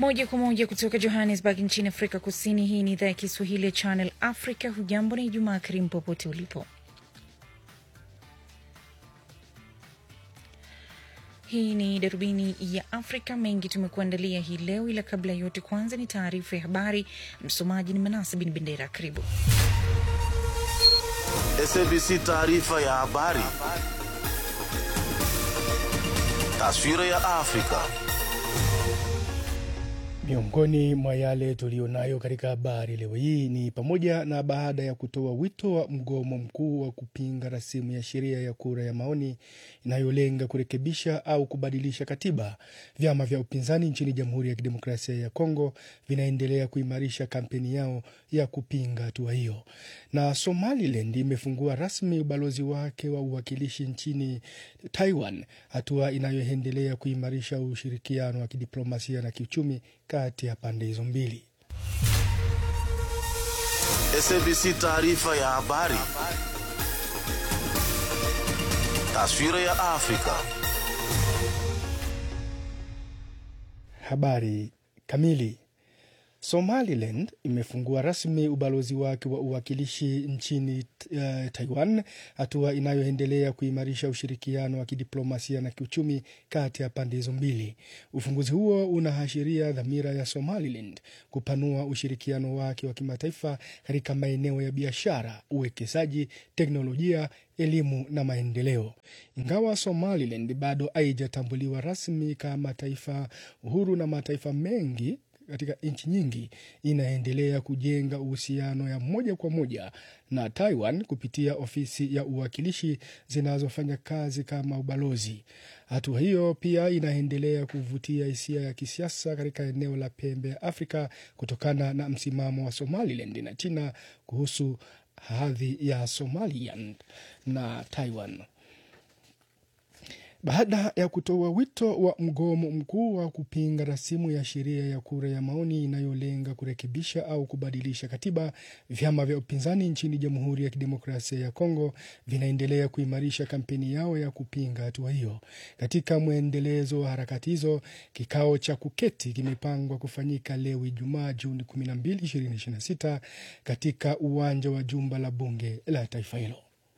Moja kwa moja kutoka Johannesburg nchini Afrika Kusini. Hii ni idhaa ya Kiswahili ya Channel Africa. Hujambo na Ijumaa karimu popote ulipo. Hii ni darubini ya Afrika. Mengi tumekuandalia hii leo, ila kabla ya yote, kwanza ni taarifa ya habari. Msomaji ni Manasa Bin Bendera. Karibu. SABC taarifa ya habari. Taswira ya Afrika. Miongoni mwa yale tuliyonayo katika habari leo hii ni pamoja na baada ya kutoa wito wa mgomo mkuu wa kupinga rasimu ya sheria ya kura ya maoni inayolenga kurekebisha au kubadilisha katiba, vyama vya upinzani nchini Jamhuri ya Kidemokrasia ya Kongo vinaendelea kuimarisha kampeni yao ya kupinga hatua hiyo. Na Somaliland imefungua rasmi ubalozi wake wa uwakilishi nchini Taiwan, hatua inayoendelea kuimarisha ushirikiano wa kidiplomasia na kiuchumi kati ya pande hizo mbili. SABC taarifa ya habari. Taswira ya Afrika. Habari kamili. Somaliland imefungua rasmi ubalozi wake wa uwakilishi nchini uh, Taiwan, hatua inayoendelea kuimarisha ushirikiano wa kidiplomasia na kiuchumi kati ya pande hizo mbili. Ufunguzi huo unaashiria dhamira ya Somaliland kupanua ushirikiano wake wa kimataifa katika maeneo ya biashara, uwekezaji, teknolojia, elimu na maendeleo. Ingawa Somaliland bado haijatambuliwa rasmi kama taifa uhuru na mataifa mengi katika nchi nyingi inaendelea kujenga uhusiano ya moja kwa moja na Taiwan kupitia ofisi ya uwakilishi zinazofanya kazi kama ubalozi. Hatua hiyo pia inaendelea kuvutia hisia ya kisiasa katika eneo la pembe ya Afrika kutokana na msimamo wa Somaliland na China kuhusu hadhi ya Somaliland na Taiwan. Baada ya kutoa wito wa mgomo mkuu wa kupinga rasimu ya sheria ya kura ya maoni inayolenga kurekebisha au kubadilisha katiba, vyama vya upinzani nchini Jamhuri ya Kidemokrasia ya Kongo vinaendelea kuimarisha kampeni yao ya kupinga hatua hiyo. Katika mwendelezo wa harakati hizo, kikao cha kuketi kimepangwa kufanyika leo Ijumaa Juni 12, 2026 katika uwanja wa jumba la bunge la taifa hilo.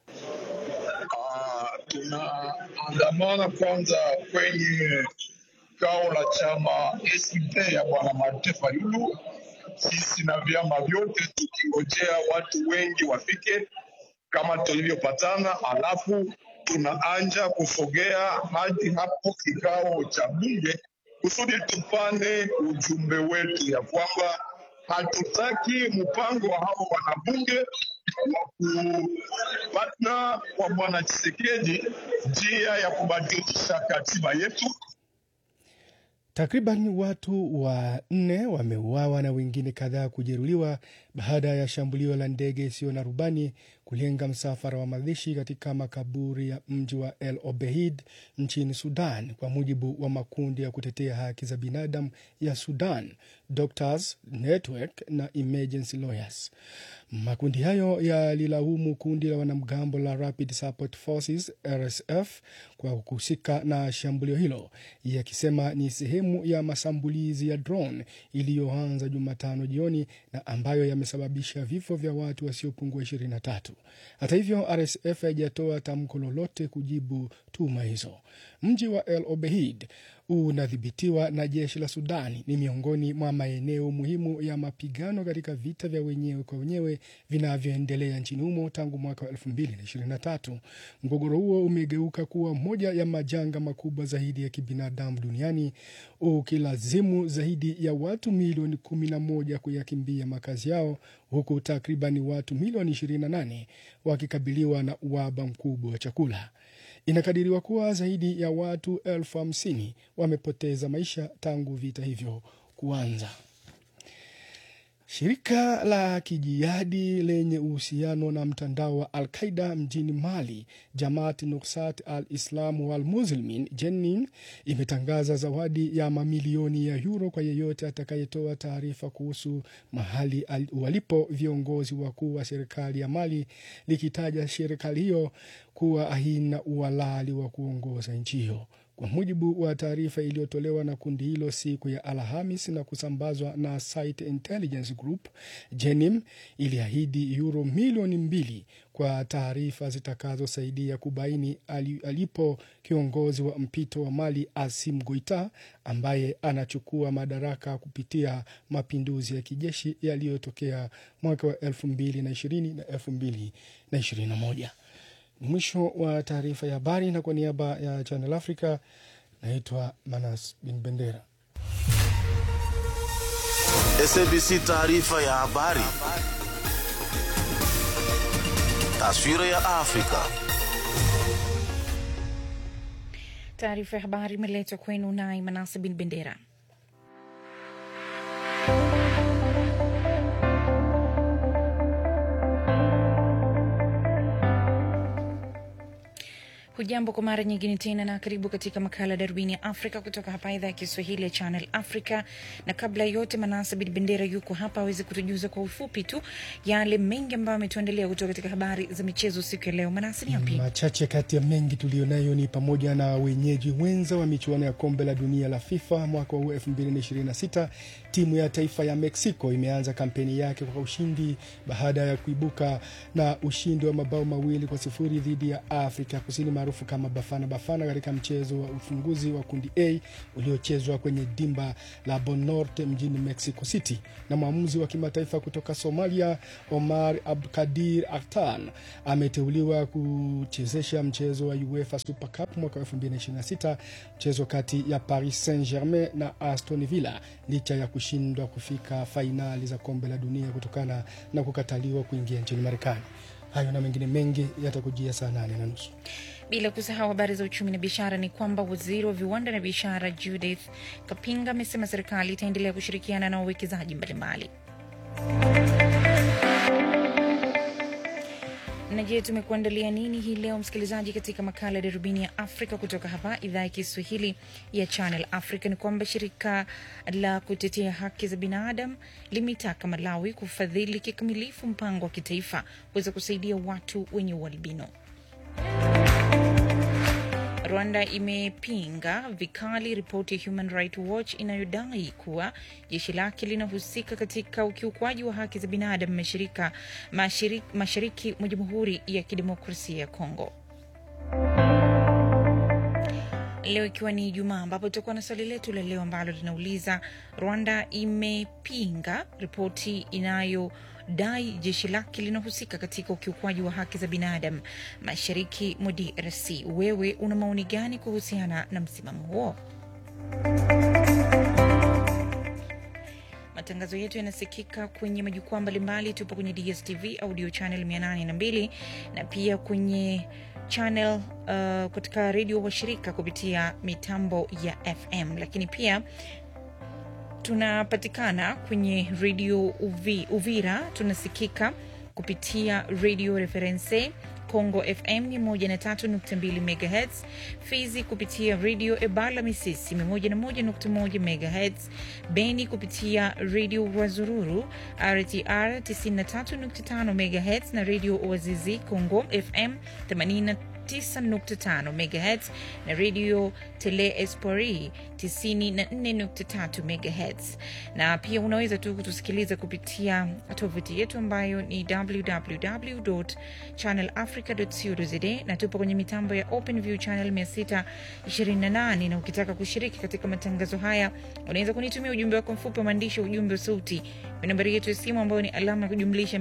Tunaandamana kwanza kwenye kao la chama SDP ya bwana Martin Fayulu, sisi na vyama vyote tukingojea watu wengi wafike kama tulivyopatana, alafu tunaanja kusogea hadi hapo kikao cha bunge kusudi tupane ujumbe wetu ya kwamba hatutaki mpango wa hao wanabunge wa kupatna kwa bwana Chisekedi njia ya kubadilisha katiba yetu. Takriban watu wanne wameuawa na wengine kadhaa kujeruhiwa baada ya shambulio la ndege isiyo na rubani kulenga msafara wa mazishi katika makaburi ya mji wa El Obeid nchini Sudan, kwa mujibu wa makundi ya kutetea haki za binadamu ya Sudan, Doctors Network na Emergency Lawyers. Makundi hayo yalilaumu kundi la wanamgambo la Rapid Support Forces RSF kwa kuhusika na shambulio hilo, yakisema ni sehemu ya mashambulizi ya drone iliyoanza Jumatano jioni na ambayo yamesababisha vifo vya watu wasiopungua 23. Hata hivyo, RSF haijatoa tamko lolote kujibu tuhuma hizo. Mji wa El Obeid unadhibitiwa na jeshi la Sudani ni miongoni mwa maeneo muhimu ya mapigano katika vita vya wenyewe kwa wenyewe vinavyoendelea nchini humo tangu mwaka wa 2023. Mgogoro huo umegeuka kuwa moja ya majanga makubwa zaidi ya kibinadamu duniani ukilazimu zaidi ya watu milioni 11 kuyakimbia makazi yao huku takribani watu milioni 28 wakikabiliwa na uhaba mkubwa wa chakula. Inakadiriwa kuwa zaidi ya watu elfu hamsini wamepoteza maisha tangu vita hivyo kuanza. Shirika la kijihadi lenye uhusiano na mtandao wa Al Qaida mjini Mali, Jamaat Nusrat al Islam wal Muslimin, Jenin, imetangaza zawadi ya mamilioni ya euro kwa yeyote atakayetoa taarifa kuhusu mahali walipo viongozi wakuu wa serikali ya Mali, likitaja serikali hiyo kuwa haina uhalali wa kuongoza nchi hiyo. kwa mujibu wa taarifa iliyotolewa na kundi hilo siku ya Alhamis na kusambazwa na Site Intelligence Group. Jenim iliahidi euro milioni mbili kwa taarifa zitakazosaidia kubaini ali- alipo kiongozi wa mpito wa Mali Asim Goita ambaye anachukua madaraka kupitia mapinduzi ya kijeshi yaliyotokea mwaka wa elfu mbili na ishirini na elfu mbili na ishirini na moja. Mwisho wa taarifa ya habari, na kwa niaba ya Channel Africa naitwa Manas Bin Bendera. SABC taarifa ya habari. Taswira ya Afrika. Taarifa ya habari imeletwa kwenu naye Manase Bin Bendera. Hujambo kwa mara nyingine tena na karibu katika makala Darubini ya Afrika kutoka hapa idhaa ya Kiswahili ya Channel Africa. Na kabla ya yote, Manasa Bin Bendera yuko hapa aweze kutujuza kwa ufupi tu yale mengi ambayo ametuandalia kutoka katika habari za michezo siku ya leo. Manasa, ni yapi? Machache kati ya mengi tuliyonayo ni pamoja na wenyeji wenza wa michuano ya kombe la dunia la FIFA mwaka huu 2026. Timu ya taifa ya Mexico imeanza kampeni yake kwa ushindi baada ya kuibuka na ushindi wa mabao mawili kwa sifuri dhidi ya Afrika Kusini maarufu kama Bafana Bafana katika mchezo wa ufunguzi wa kundi A uliochezwa kwenye dimba la Bonorte mjini Mexico City. Na mwamuzi wa kimataifa kutoka Somalia Omar Abdikadir Artan ameteuliwa kuchezesha mchezo wa UEFA Super Cup mwaka 2026, mchezo kati ya Paris Saint-Germain na Aston Villa licha ya kushindwa kufika fainali za kombe la dunia kutokana na kukataliwa kuingia nchini Marekani. Hayo na mengine mengi yatakujia saa nane na nusu. Bila kusahau habari za uchumi na biashara, ni kwamba waziri wa viwanda na biashara Judith Kapinga amesema serikali itaendelea kushirikiana na wawekezaji mbalimbali. Na je, tumekuandalia nini hii leo msikilizaji, katika makala ya darubini ya Afrika kutoka hapa idhaa ya Kiswahili ya Channel Africa? Ni kwamba shirika la kutetea haki za binadamu limetaka Malawi kufadhili kikamilifu mpango wa kitaifa kuweza kusaidia watu wenye ualbino. Rwanda imepinga vikali ripoti ya Human Rights Watch inayodai kuwa jeshi lake linahusika katika ukiukwaji wa haki za binadamu mashirika mashariki, mashariki mwa Jamhuri ya Kidemokrasia ya Kongo. Leo ikiwa ni Ijumaa, ambapo tutakuwa na swali letu la leo ambalo linauliza Rwanda imepinga ripoti inayodai jeshi lake linahusika katika ukiukwaji wa haki za binadamu mashariki mwa DRC. Wewe una maoni gani kuhusiana na msimamo huo? Matangazo yetu yanasikika kwenye majukwaa mbalimbali. Tupo kwenye DSTV audio channel 802 na pia kwenye channel uh, katika redio washirika kupitia mitambo ya FM, lakini pia tunapatikana kwenye redio Uvi, Uvira tunasikika kupitia redio Reference Congo FM 103.2 MHz, Fizi kupitia redio Ebala Misisi 101.1 MHz, Beni kupitia redio Rwazururu RTR 93.5 MHz na redio Oazizi Congo FM 80 9.5 MHz na radio Tele Espori 94.3 MHz, na pia unaweza tu kutusikiliza kupitia tovuti yetu ambayo ni www.channelafrica.co.za na tupo kwenye mitambo ya OpenView channel 628, na ukitaka kushiriki katika matangazo haya unaweza kunitumia ujumbe wako mfupi wa maandishi, ujumbe wa sauti kwa nambari yetu ya simu ambayo ni alama ya kujumlisha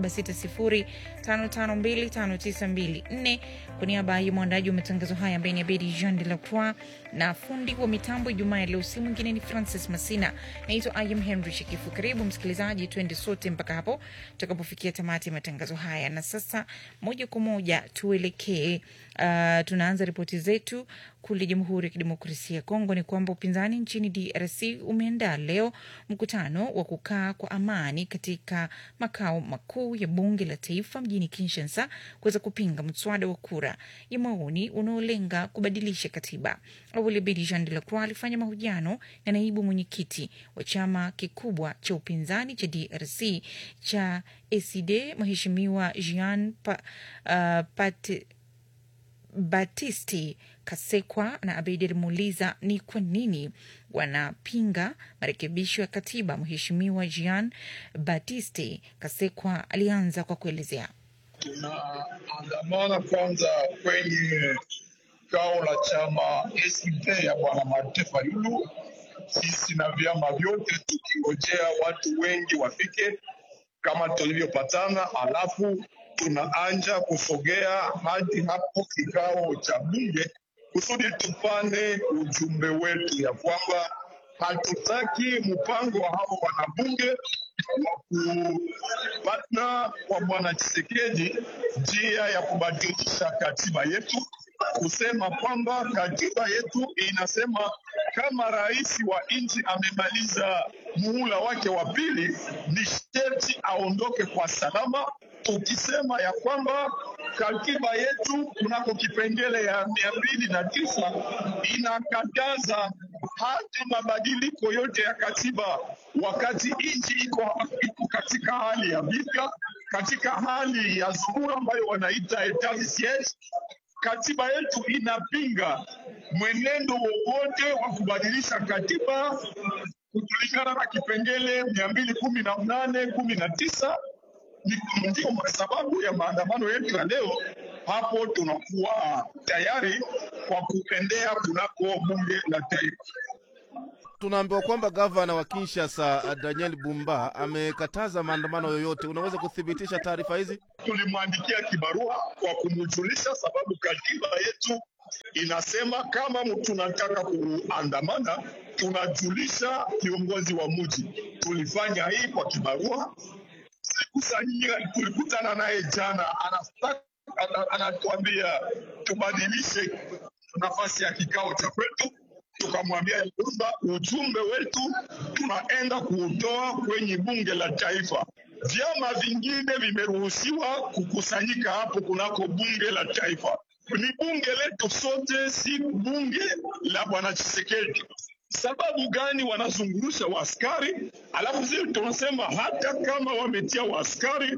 276055259254 kwa niaba ya mwandaji wa matangazo haya ambaye ni Abedi Jean de la Croix na fundi wa mitambo Ijumaa ya leo, si mwingine ni Francis Masina. Naitwa Ayam Henry Shekifu. Karibu msikilizaji, tuende sote mpaka hapo tutakapofikia tamati ya matangazo haya. Na sasa moja kwa moja tuelekee, uh, tunaanza ripoti zetu kule Jamhuri ya Kidemokrasia ya Kongo. Ni kwamba upinzani nchini DRC umeandaa leo mkutano wa kukaa kwa amani katika makao makuu ya bunge la taifa mjini Kinshasa kuweza kupinga mswada wa kura ya maoni unaolenga kubadilisha katiba. Awali Bedi Jean de la Croix alifanya mahojiano na naibu mwenyekiti wa chama kikubwa cha upinzani cha DRC cha ACD Mheshimiwa Jean pa, uh, Pate Batisti Kasekwa na Abedi alimuuliza ni kwa nini wanapinga marekebisho ya katiba. Mheshimiwa Jean Batisti Kasekwa alianza kwa kuelezea. tunaandamana kwanza kwenye kao la chama SDP ya bwana Martin Fayulu, sisi na vyama vyote tukingojea watu wengi wafike kama tulivyopatana, alafu tunaanja kusogea hadi hapo kikao cha bunge kusudi tupane ujumbe wetu ya kwamba hatutaki mpango wa hao wanabunge wa kupatna kwa bwana Tshisekedi njia ya kubadilisha katiba yetu, kusema kwamba katiba yetu inasema kama rais wa nchi amemaliza muhula wake wa pili, ni sherti aondoke kwa salama, tukisema ya kwamba katiba yetu kunako kipengele ya mia mbili na tisa inakataza hata mabadiliko yote ya katiba wakati nchi iko iko katika hali ya vita, katika hali ya dharura ambayo wanaita etat de siege. Katiba yetu inapinga mwenendo wowote wa kubadilisha katiba kulingana na kipengele mia mbili kumi na nane kumi na tisa ni ndio sababu ya maandamano yetu ya leo. Hapo tunakuwa tayari kwa kuendea kunako bunge la taifa. Tunaambiwa kwamba gavana wa Kinshasa Daniel Bumba amekataza maandamano yoyote. Unaweza kuthibitisha taarifa hizi? Tulimwandikia kibarua kwa kumjulisha, sababu katiba yetu inasema kama tunataka kuandamana tunajulisha kiongozi wa mji. Tulifanya hii kwa kibarua tulikusanyia, tulikutana naye jana, anataka ana- anatuambia tubadilishe nafasi ya kikao cha kwetu. Tukamwambia ya kwamba ujumbe wetu tunaenda kuutoa kwenye bunge la taifa. Vyama vingine vimeruhusiwa kukusanyika hapo kunako bunge la taifa. Ni bunge letu sote, si bunge la bwana Tshisekedi. Sababu gani wanazungurusha waaskari, alafu sisi tunasema hata kama wametia waaskari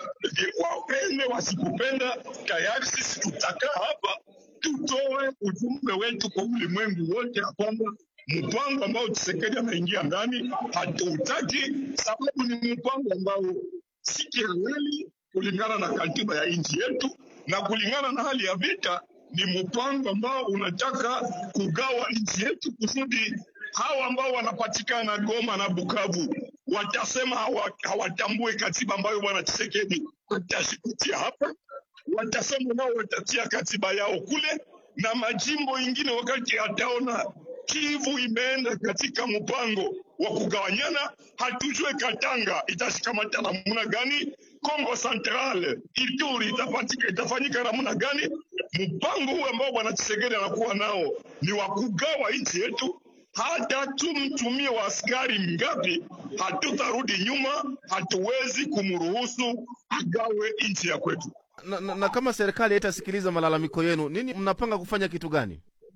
wapende wasikupenda, tayari sisi tutakaa hapa tutoe ujumbe wetu kwa ulimwengu wote ya kwamba mpango ambao Tshisekedi anaingia ndani hatuutaki, sababu ni mpango ambao si kihalali kulingana na katiba ya nchi yetu na kulingana na hali ya vita. Ni mpango ambao unataka kugawa nchi yetu kusudi hawa ambao wanapatikana Goma na Bukavu watasema hawa- hawatambue katiba ambayo bwana Tshisekedi atashikitia hapa, watasema nao watatia katiba yao kule, na majimbo ingine wakati ataona Kivu imeenda katika mpango wa kugawanyana, hatujue Katanga itashikamata namna gani, Kongo Central, Ituri itapatika itafanyika namna gani. Mpango huu ambao bwana Tshisekedi anakuwa nao ni wa kugawa nchi yetu hata tumtumie wa askari ngapi, hatutarudi nyuma. Hatuwezi kumruhusu agawe nchi ya kwetu. Na, na, na kama serikali haitasikiliza malalamiko yenu, nini mnapanga kufanya kitu gani?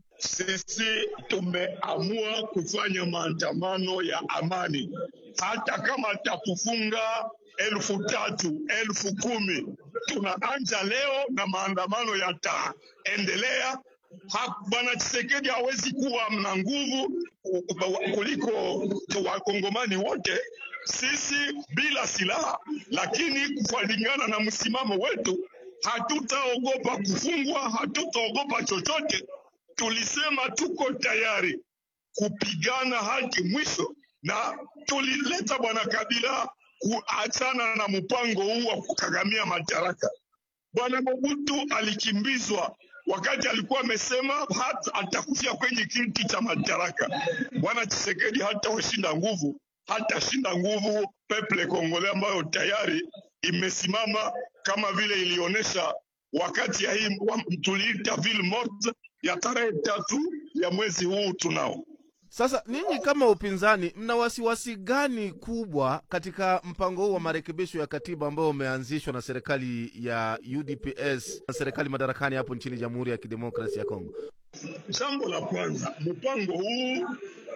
Sisi tumeamua kufanya maandamano ya amani, hata kama takufunga elfu tatu elfu kumi tunaanja leo na maandamano yataendelea. Ha- Bwana Tshisekedi hawezi kuwa na nguvu kuliko wakongomani wote. Sisi bila silaha, lakini kulingana na msimamo wetu, hatutaogopa kufungwa, hatutaogopa chochote. Tulisema tuko tayari kupigana hadi mwisho, na tulileta bwana Kabila kuachana na mpango huu wa kukagamia madaraka. Bwana Mobutu alikimbizwa wakati alikuwa amesema hata atakufia kwenye kiti cha madaraka. Bwana Tshisekedi hatawashinda nguvu, hatashinda nguvu peple Kongole ambayo tayari imesimama kama vile ilionyesha wakati ya hii wa- tuliita ville morte ya tarehe tatu ya mwezi huu tunao. Sasa ninyi kama upinzani, mna wasiwasi gani kubwa katika mpango huu wa marekebisho ya katiba ambao umeanzishwa na serikali ya UDPS na serikali madarakani hapo nchini Jamhuri ya Kidemokrasia ya Kongo? Jambo la kwanza, mpango huu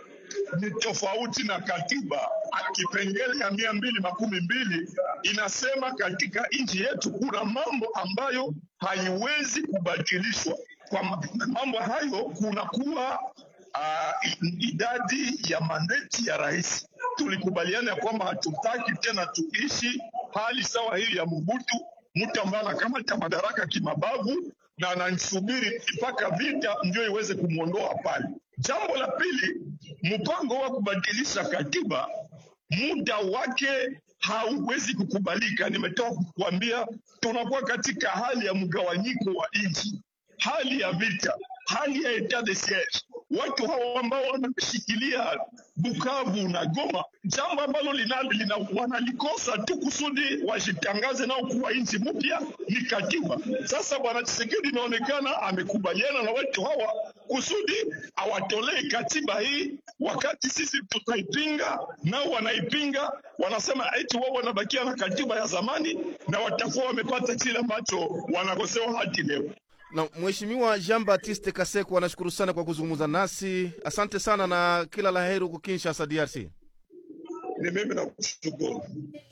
ni tofauti na katiba. Kipengele ya mia mbili makumi mbili inasema katika nchi yetu kuna mambo ambayo haiwezi kubadilishwa. kwa ma- mambo hayo kunakuwa uh, idadi ya mandeti ya rais. Tulikubaliana ya kwamba hatutaki tena tuishi hali sawa hii ya Mobutu, mtu ambaye anakamata madaraka kimabavu na anansubiri mpaka vita ndio iweze kumwondoa pale. Jambo la pili, mpango wa kubadilisha katiba muda wake hauwezi kukubalika. Nimetoka kukuambia tunakuwa katika hali ya mgawanyiko wa nchi, hali ya vita, hali ya etat de siege. Watu hao ambao wanashikilia Bukavu na Goma, jambo ambalo lina, lina, wanalikosa tu kusudi wajitangaze nao kuwa nchi mpya ni katiba. Sasa bwana Tshisekedi inaonekana amekubaliana na watu hawa kusudi awatolee katiba hii, wakati sisi tutaipinga, nao wanaipinga, wanasema eti wao wanabakia na katiba ya zamani na watakuwa wamepata kile ambacho wanakosewa hadi leo. Na Mheshimiwa Jean Baptiste Kaseko anashukuru sana kwa kuzungumza nasi. Asante sana na kila la heri huko Kinshasa, DRC. Ni mimi nakushukuru.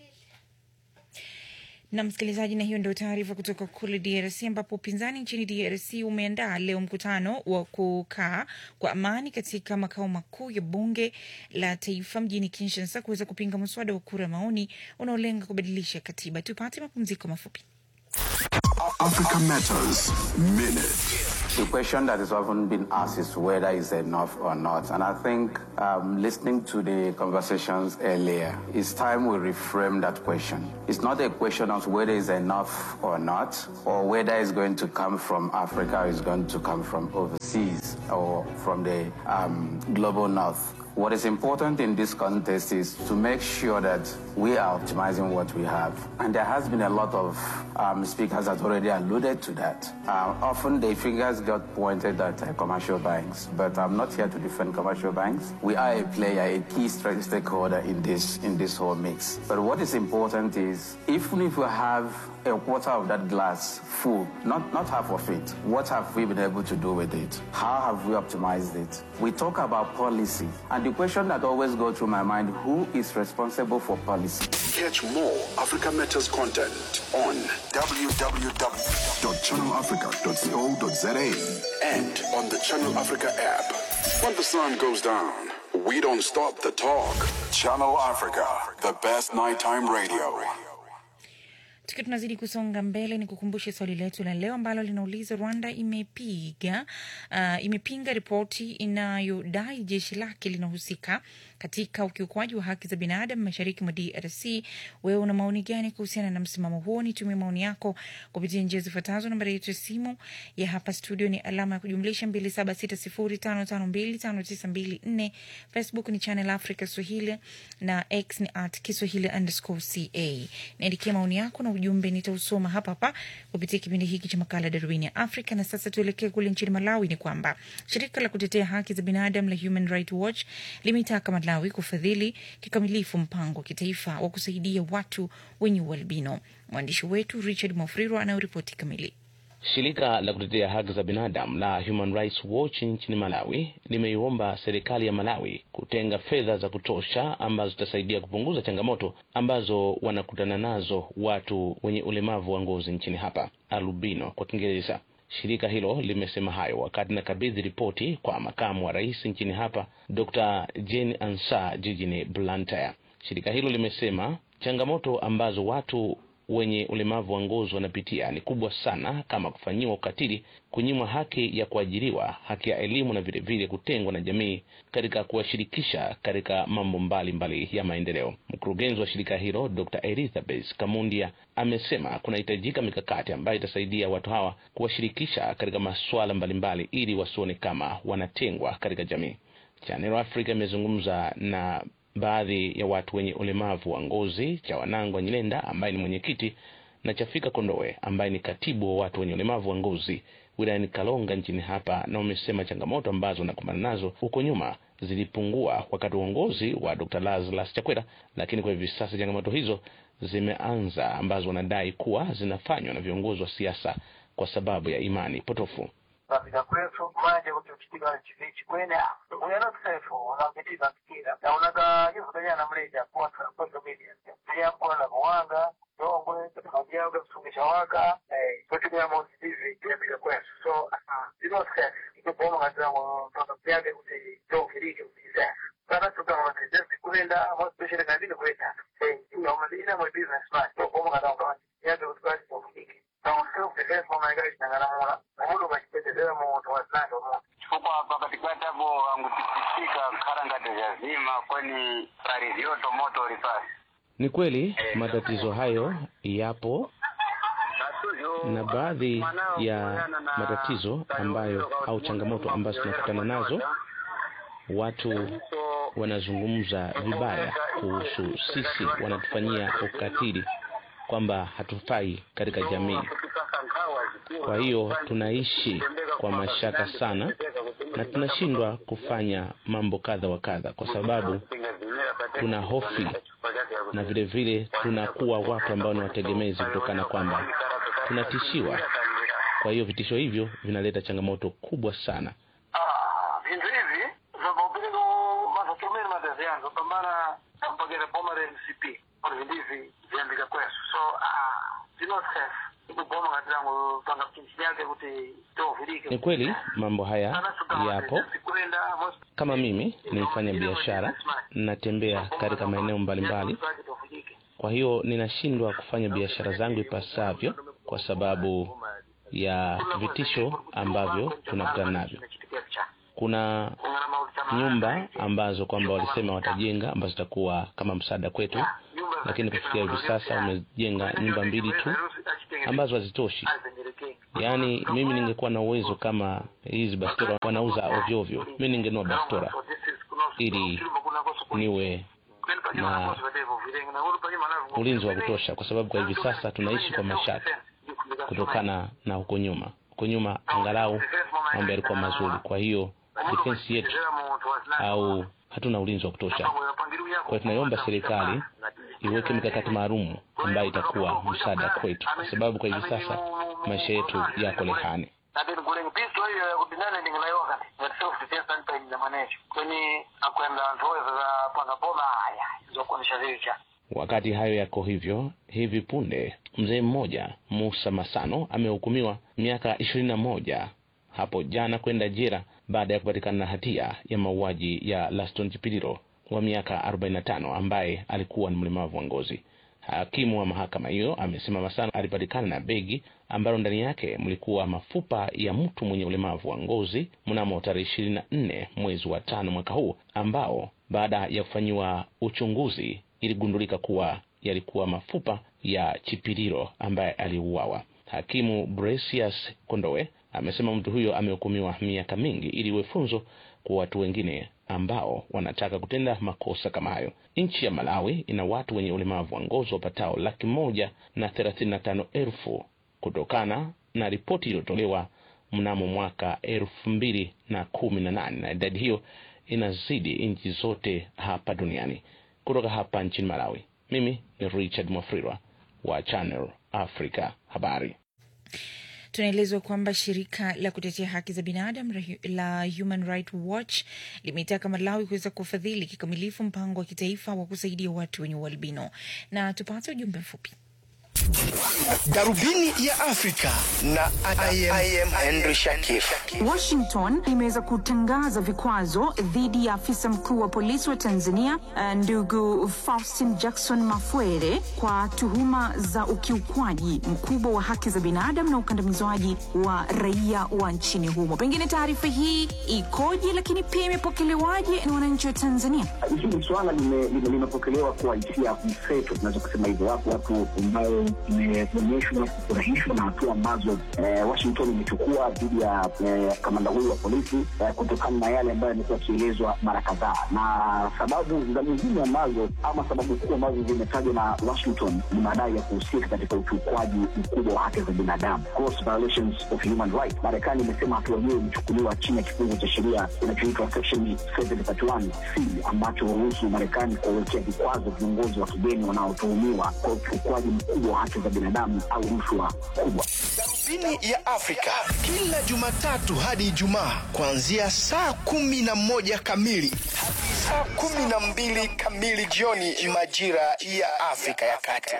na msikilizaji, na hiyo ndio taarifa kutoka kule DRC ambapo upinzani nchini DRC umeandaa leo mkutano wa kukaa kwa amani katika makao makuu ya bunge la taifa mjini Kinshasa kuweza kupinga mswada wa kura maoni unaolenga kubadilisha katiba. Tupate mapumziko mafupi. Africa Matters Minute. The question that is often been asked is whether it's enough or not. And I think um, listening to the conversations earlier, it's time we reframe that question. It's not a question of whether it's enough or not, or whether it's going to come from Africa or it's going to come from overseas or from the um, global north. What is important in this context is to make sure that we are optimizing what we have. And there has been a lot of um, speakers that already alluded to that. Uh, often the figures got pointed at uh, commercial banks, but I'm not here to defend commercial banks. We are a player, a key stra- stakeholder in this in this whole mix. But what is important is even if we have a quarter of that glass full, not, not half of it. What have we been able to do with it? How have we optimized it? We talk about policy, and the question that always goes through my mind, who is responsible for policy? Catch more Africa Matters content on www.channelafrica.co.za and on the Channel Africa app. When the sun goes down, we don't stop the talk. Channel Africa, the best nighttime radio. Tukiwa tunazidi kusonga mbele, ni kukumbushe swali letu la leo ambalo linauliza Rwanda imepiga uh, imepinga ripoti inayodai jeshi lake linahusika katika ukiukwaji wa haki za binadamu mashariki mwa DRC. Wewe una maoni gani kuhusiana na msimamo huo? Nitumie maoni yako kupitia njia zifuatazo. Nambari yetu ya simu ya hapa studio ni alama ya kujumlisha 276055259254. Facebook ni Channel Africa Swahili na X ni at Kiswahili underscore ca. Niandikia maoni yako na ujumbe nitausoma hapa hapa kupitia kipindi hiki cha makala Darubini ya Afrika. Na sasa tuelekee kule nchini Malawi. Ni kwamba shirika la kutetea haki za binadamu la Human Rights Watch limeitaka Malawi kufadhili kikamilifu mpango wa kitaifa wa kusaidia watu wenye ualbino. Mwandishi wetu Richard Mofriro anayoripoti kamili. Shirika la kutetea haki za binadamu la Human Rights Watch nchini Malawi limeiomba serikali ya Malawi kutenga fedha za kutosha ambazo zitasaidia kupunguza changamoto ambazo wanakutana nazo watu wenye ulemavu wa ngozi nchini hapa, albino kwa Kiingereza. Shirika hilo limesema hayo wakati nakabidhi ripoti kwa makamu wa rais nchini hapa, Dr. Jane Ansa jijini Blantyre. Shirika hilo limesema changamoto ambazo watu wenye ulemavu wa ngozi wanapitia ni kubwa sana, kama kufanyiwa ukatili, kunyimwa haki ya kuajiriwa, haki ya elimu na vilevile kutengwa na jamii katika kuwashirikisha katika mambo mbalimbali mbali ya maendeleo. Mkurugenzi wa shirika hilo Dr. Elizabeth Kamundia amesema kunahitajika mikakati ambayo itasaidia watu hawa kuwashirikisha katika masuala mbalimbali ili wasione kama wanatengwa katika jamii. Channel Africa imezungumza na baadhi ya watu wenye ulemavu wa ngozi cha Wanangwa Nyilenda ambaye ni mwenyekiti na Chafika Kondoe ambaye ni katibu wa watu wenye ulemavu wa ngozi wilayani Kalonga nchini hapa, na wamesema changamoto ambazo wanakumbana nazo huko nyuma zilipungua wakati wa uongozi wa Dr. Lazarus Chakwera, lakini kwa hivi sasa changamoto hizo zimeanza ambazo wanadai kuwa zinafanywa na viongozi wa siasa kwa sababu ya imani potofu. Kapita kwetu manje kuti uchitika chivichi kwene uyana kusefu unapitiza mpira na unaga jivutonya na mleja kwa social media pia kwa na mwanga dongwe teknolojia kwa kusumisha waka eh kutumia mosi hivi pia bila kwetu so zino yake kuti tofirike kutizasa kana tukama tezesti kulenda mwaspeshele kazini kuleta ina mwe business man tokoma kana ukawani yake kuti kwati tofirike na self defense mama yake itangalamula mudu machipetezera mu towasnando mu chifukwa pakati pati apo angutipisika kharangati zazima kwani parizioto moto ulipasi Ni kweli matatizo hayo yapo na baadhi ya matatizo ambayo au changamoto ambazo tunakutana nazo, watu wanazungumza vibaya kuhusu sisi, wanatufanyia ukatili kwamba hatufai katika jamii. Kwa hiyo tunaishi kwa mashaka sana na tunashindwa kufanya mambo kadha wa kadha, kwa sababu tuna hofi na vile vile tunakuwa watu ambao ni wategemezi kutokana kwamba tunatishiwa. Kwa hiyo vitisho hivyo vinaleta changamoto kubwa sana. vintu hivi zvabaupiringo mazatomeni madazi yangu pambana ampagere bomare mcp or vintu hivi viandika kwesu so ah, zinot safe ikuboma ngati langu panga pinchi yake kuti tovirike Ni kweli mambo haya yapo. kulenda Kama mimi ni mfanya biashara, natembea katika maeneo mbalimbali, kwa hiyo ninashindwa kufanya biashara zangu ipasavyo kwa sababu ya vitisho ambavyo tunakutana navyo. Kuna nyumba ambazo kwamba walisema watajenga ambazo zitakuwa kama msaada kwetu, lakini kufikia hivi sasa wamejenga nyumba mbili tu ambazo hazitoshi. Yaani mimi ningekuwa na uwezo kama hizi bastora wanauza ovyo ovyo, mimi ningenua bastora ili niwe na ulinzi wa kutosha, kwa sababu kwa hivi sasa tunaishi kwa mashaka kutokana na huko nyuma. Huko nyuma angalau mambo yalikuwa mazuri, kwa hiyo defense yetu au hatuna ulinzi wa kutosha. Kwa hiyo tunaiomba serikali iweke mikakati maalum ambayo itakuwa msaada kwetu, kwa sababu kwa hivi sasa maisha yetu yako lehani. nadeni kulenga pisto hiyo ya kudinane ndingilayokani ngati self defense anipayinda manecho kweni akwenda anthu oweza za pangapona aya zokuonesha zicha Wakati hayo yako hivyo, hivi punde mzee mmoja Musa Masano amehukumiwa miaka ishirini na moja hapo jana kwenda jela baada ya kupatikana na hatia ya mauaji ya Laston Chipililo wa miaka 45 ambaye alikuwa ni mlemavu wa ngozi. Hakimu wa mahakama hiyo amesema Masano alipatikana na begi ambalo ndani yake mlikuwa mafupa ya mtu mwenye ulemavu wa ngozi mnamo tarehe ishirini na nne mwezi wa tano mwaka huu, ambao baada ya kufanyiwa uchunguzi iligundulika kuwa yalikuwa mafupa ya Chipililo ambaye aliuawa. Hakimu Bresius Kondowe amesema mtu huyo amehukumiwa miaka mingi ili iwe funzo kwa watu wengine ambao wanataka kutenda makosa kama hayo. Nchi ya Malawi ina watu wenye ulemavu wa ngozi wapatao laki moja na thelathini na tano elfu kutokana na ripoti iliyotolewa mnamo mwaka elfu mbili na kumi na nane na idadi hiyo inazidi nchi zote hapa duniani. Kutoka hapa nchini Malawi, mimi ni Richard Mwafrirwa wa Channel Africa Habari. Tunaelezwa kwamba shirika la kutetea haki za binadamu la Human Rights Watch limeitaka Malawi kuweza kufadhili kikamilifu mpango wa kitaifa wa kusaidia watu wenye ualbino. Na tupate ujumbe mfupi. Darubini ya Afrika na I am, I am Henry Shakif. Washington imeweza kutangaza vikwazo dhidi ya afisa mkuu wa polisi wa Tanzania uh, ndugu Faustin Jackson Mafwere kwa tuhuma za ukiukwaji mkubwa wa haki za binadamu na ukandamizwaji wa raia wa nchini humo. Pengine taarifa hii ikoje, lakini pia imepokelewaje na wananchi wa Tanzania? Hili swala limepokelewa kwa hisia mseto, tunaweza kusema hivyo. Wapo watu ambao imeonyeshwa kufurahishwa na hatua ambazo eh, Washington imechukua dhidi ya eh, kamanda huyu wa polisi eh, kutokana na yale ambayo yamekuwa yakielezwa mara kadhaa, na sababu za muhimu ambazo ama sababu kuu ambazo zimetajwa na Washington ni madai ya kuhusika katika ukiukwaji mkubwa wa haki za binadamu, gross violations of human rights. Marekani imesema hatua hiyo imechukuliwa chini ya kifungu cha sheria kinachoitwa section 731 C ambacho huruhusu Marekani kuwawekea vikwazo viongozi wa kigeni wanaotuhumiwa kwa ukiukwaji mkubwa wa haki za binadamu au rushwa kubwa. Darubini ya Afrika kila Jumatatu hadi Ijumaa kuanzia saa kumi na moja kamili hadi saa kumi na mbili kamili jioni majira ya Afrika ya Kati.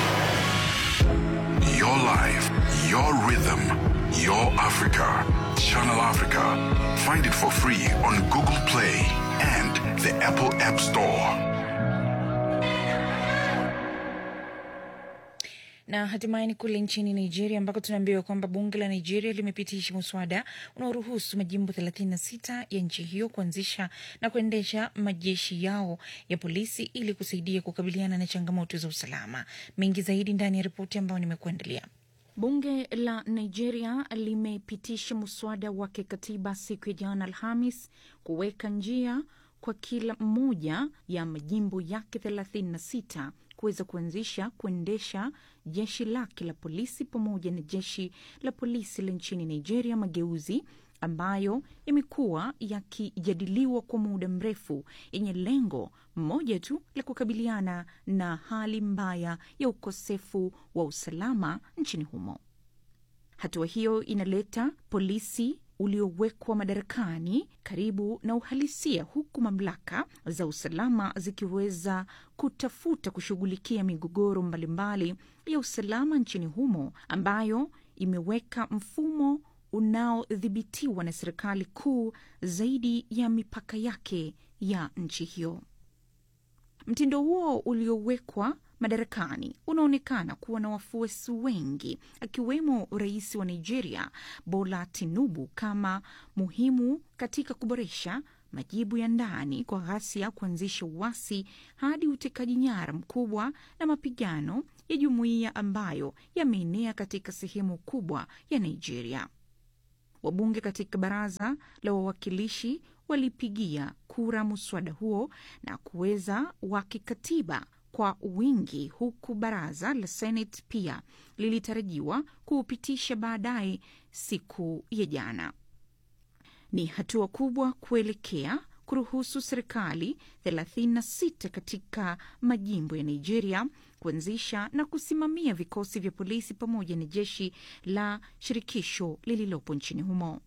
Your life, your rhythm, your Africa. Channel Africa. Find it for free on Google Play and the Apple App Store. na hatimaye ni kule nchini Nigeria ambako tunaambiwa kwamba bunge la Nigeria limepitisha muswada unaoruhusu majimbo 36 ya nchi hiyo kuanzisha na kuendesha majeshi yao ya polisi ili kusaidia kukabiliana na changamoto za usalama. Mengi zaidi ndani ya ripoti ambayo nimekuandalia. Bunge la Nigeria limepitisha muswada wa kikatiba siku ya jana Alhamis kuweka njia kwa kila mmoja ya majimbo yake 36 kuweza kuanzisha kuendesha jeshi lake la polisi pamoja na jeshi la polisi la nchini Nigeria, mageuzi ambayo yamekuwa yakijadiliwa kwa muda mrefu, yenye lengo moja tu la kukabiliana na hali mbaya ya ukosefu wa usalama nchini humo. Hatua hiyo inaleta polisi uliowekwa madarakani karibu na uhalisia, huku mamlaka za usalama zikiweza kutafuta kushughulikia migogoro mbalimbali ya usalama nchini humo, ambayo imeweka mfumo unaodhibitiwa na serikali kuu zaidi ya mipaka yake ya nchi hiyo. Mtindo huo uliowekwa madarakani unaonekana kuwa na wafuasi wengi akiwemo rais wa Nigeria Bola Tinubu kama muhimu katika kuboresha majibu ya ndani kwa ghasia, kuanzisha uasi hadi utekaji nyara mkubwa na mapigano ya jumuiya ambayo yameenea katika sehemu kubwa ya Nigeria. Wabunge katika baraza la wawakilishi walipigia kura muswada huo na kuweza wa kikatiba kwa wingi, huku baraza la Senate pia lilitarajiwa kuupitisha baadaye siku ya jana. Ni hatua kubwa kuelekea kuruhusu serikali 36 katika majimbo ya Nigeria kuanzisha na kusimamia vikosi vya polisi pamoja na jeshi la shirikisho lililopo nchini humo.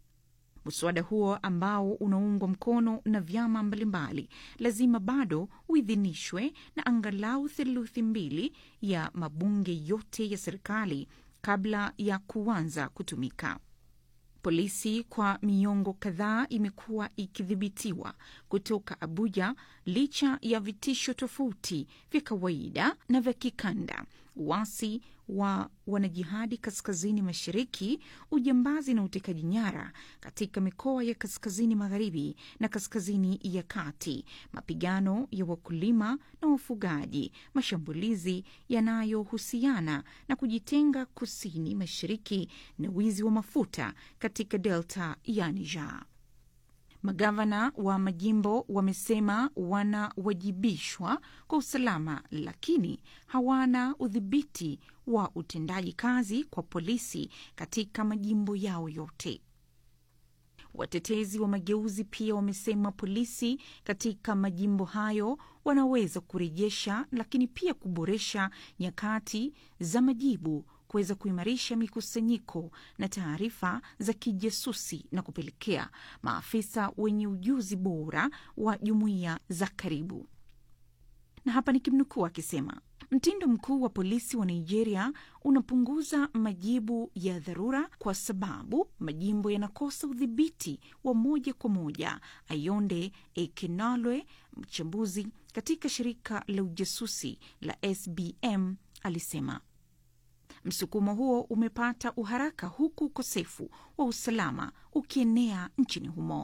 Mswada huo ambao unaungwa mkono na vyama mbalimbali lazima bado uidhinishwe na angalau theluthi mbili ya mabunge yote ya serikali kabla ya kuanza kutumika. Polisi kwa miongo kadhaa imekuwa ikidhibitiwa kutoka Abuja licha ya vitisho tofauti vya kawaida na vya kikanda, uasi wa wanajihadi kaskazini mashariki, ujambazi na utekaji nyara katika mikoa ya kaskazini magharibi na kaskazini ya kati, mapigano ya wakulima na wafugaji, mashambulizi yanayohusiana na kujitenga kusini mashariki na wizi wa mafuta katika delta ya Niger. Magavana wa majimbo wamesema wanawajibishwa kwa usalama, lakini hawana udhibiti wa utendaji kazi kwa polisi katika majimbo yao yote. Watetezi wa mageuzi pia wamesema polisi katika majimbo hayo wanaweza kurejesha, lakini pia kuboresha nyakati za majibu kuweza kuimarisha mikusanyiko na taarifa za kijasusi na kupelekea maafisa wenye ujuzi bora wa jumuiya za karibu. Na hapa nikimnukuu akisema mtindo mkuu wa polisi wa Nigeria unapunguza majibu ya dharura kwa sababu majimbo yanakosa udhibiti wa moja kwa moja. Ayonde Ekenalwe, mchambuzi katika shirika la ujasusi la SBM, alisema msukumo huo umepata uharaka huku ukosefu wa usalama ukienea nchini humo.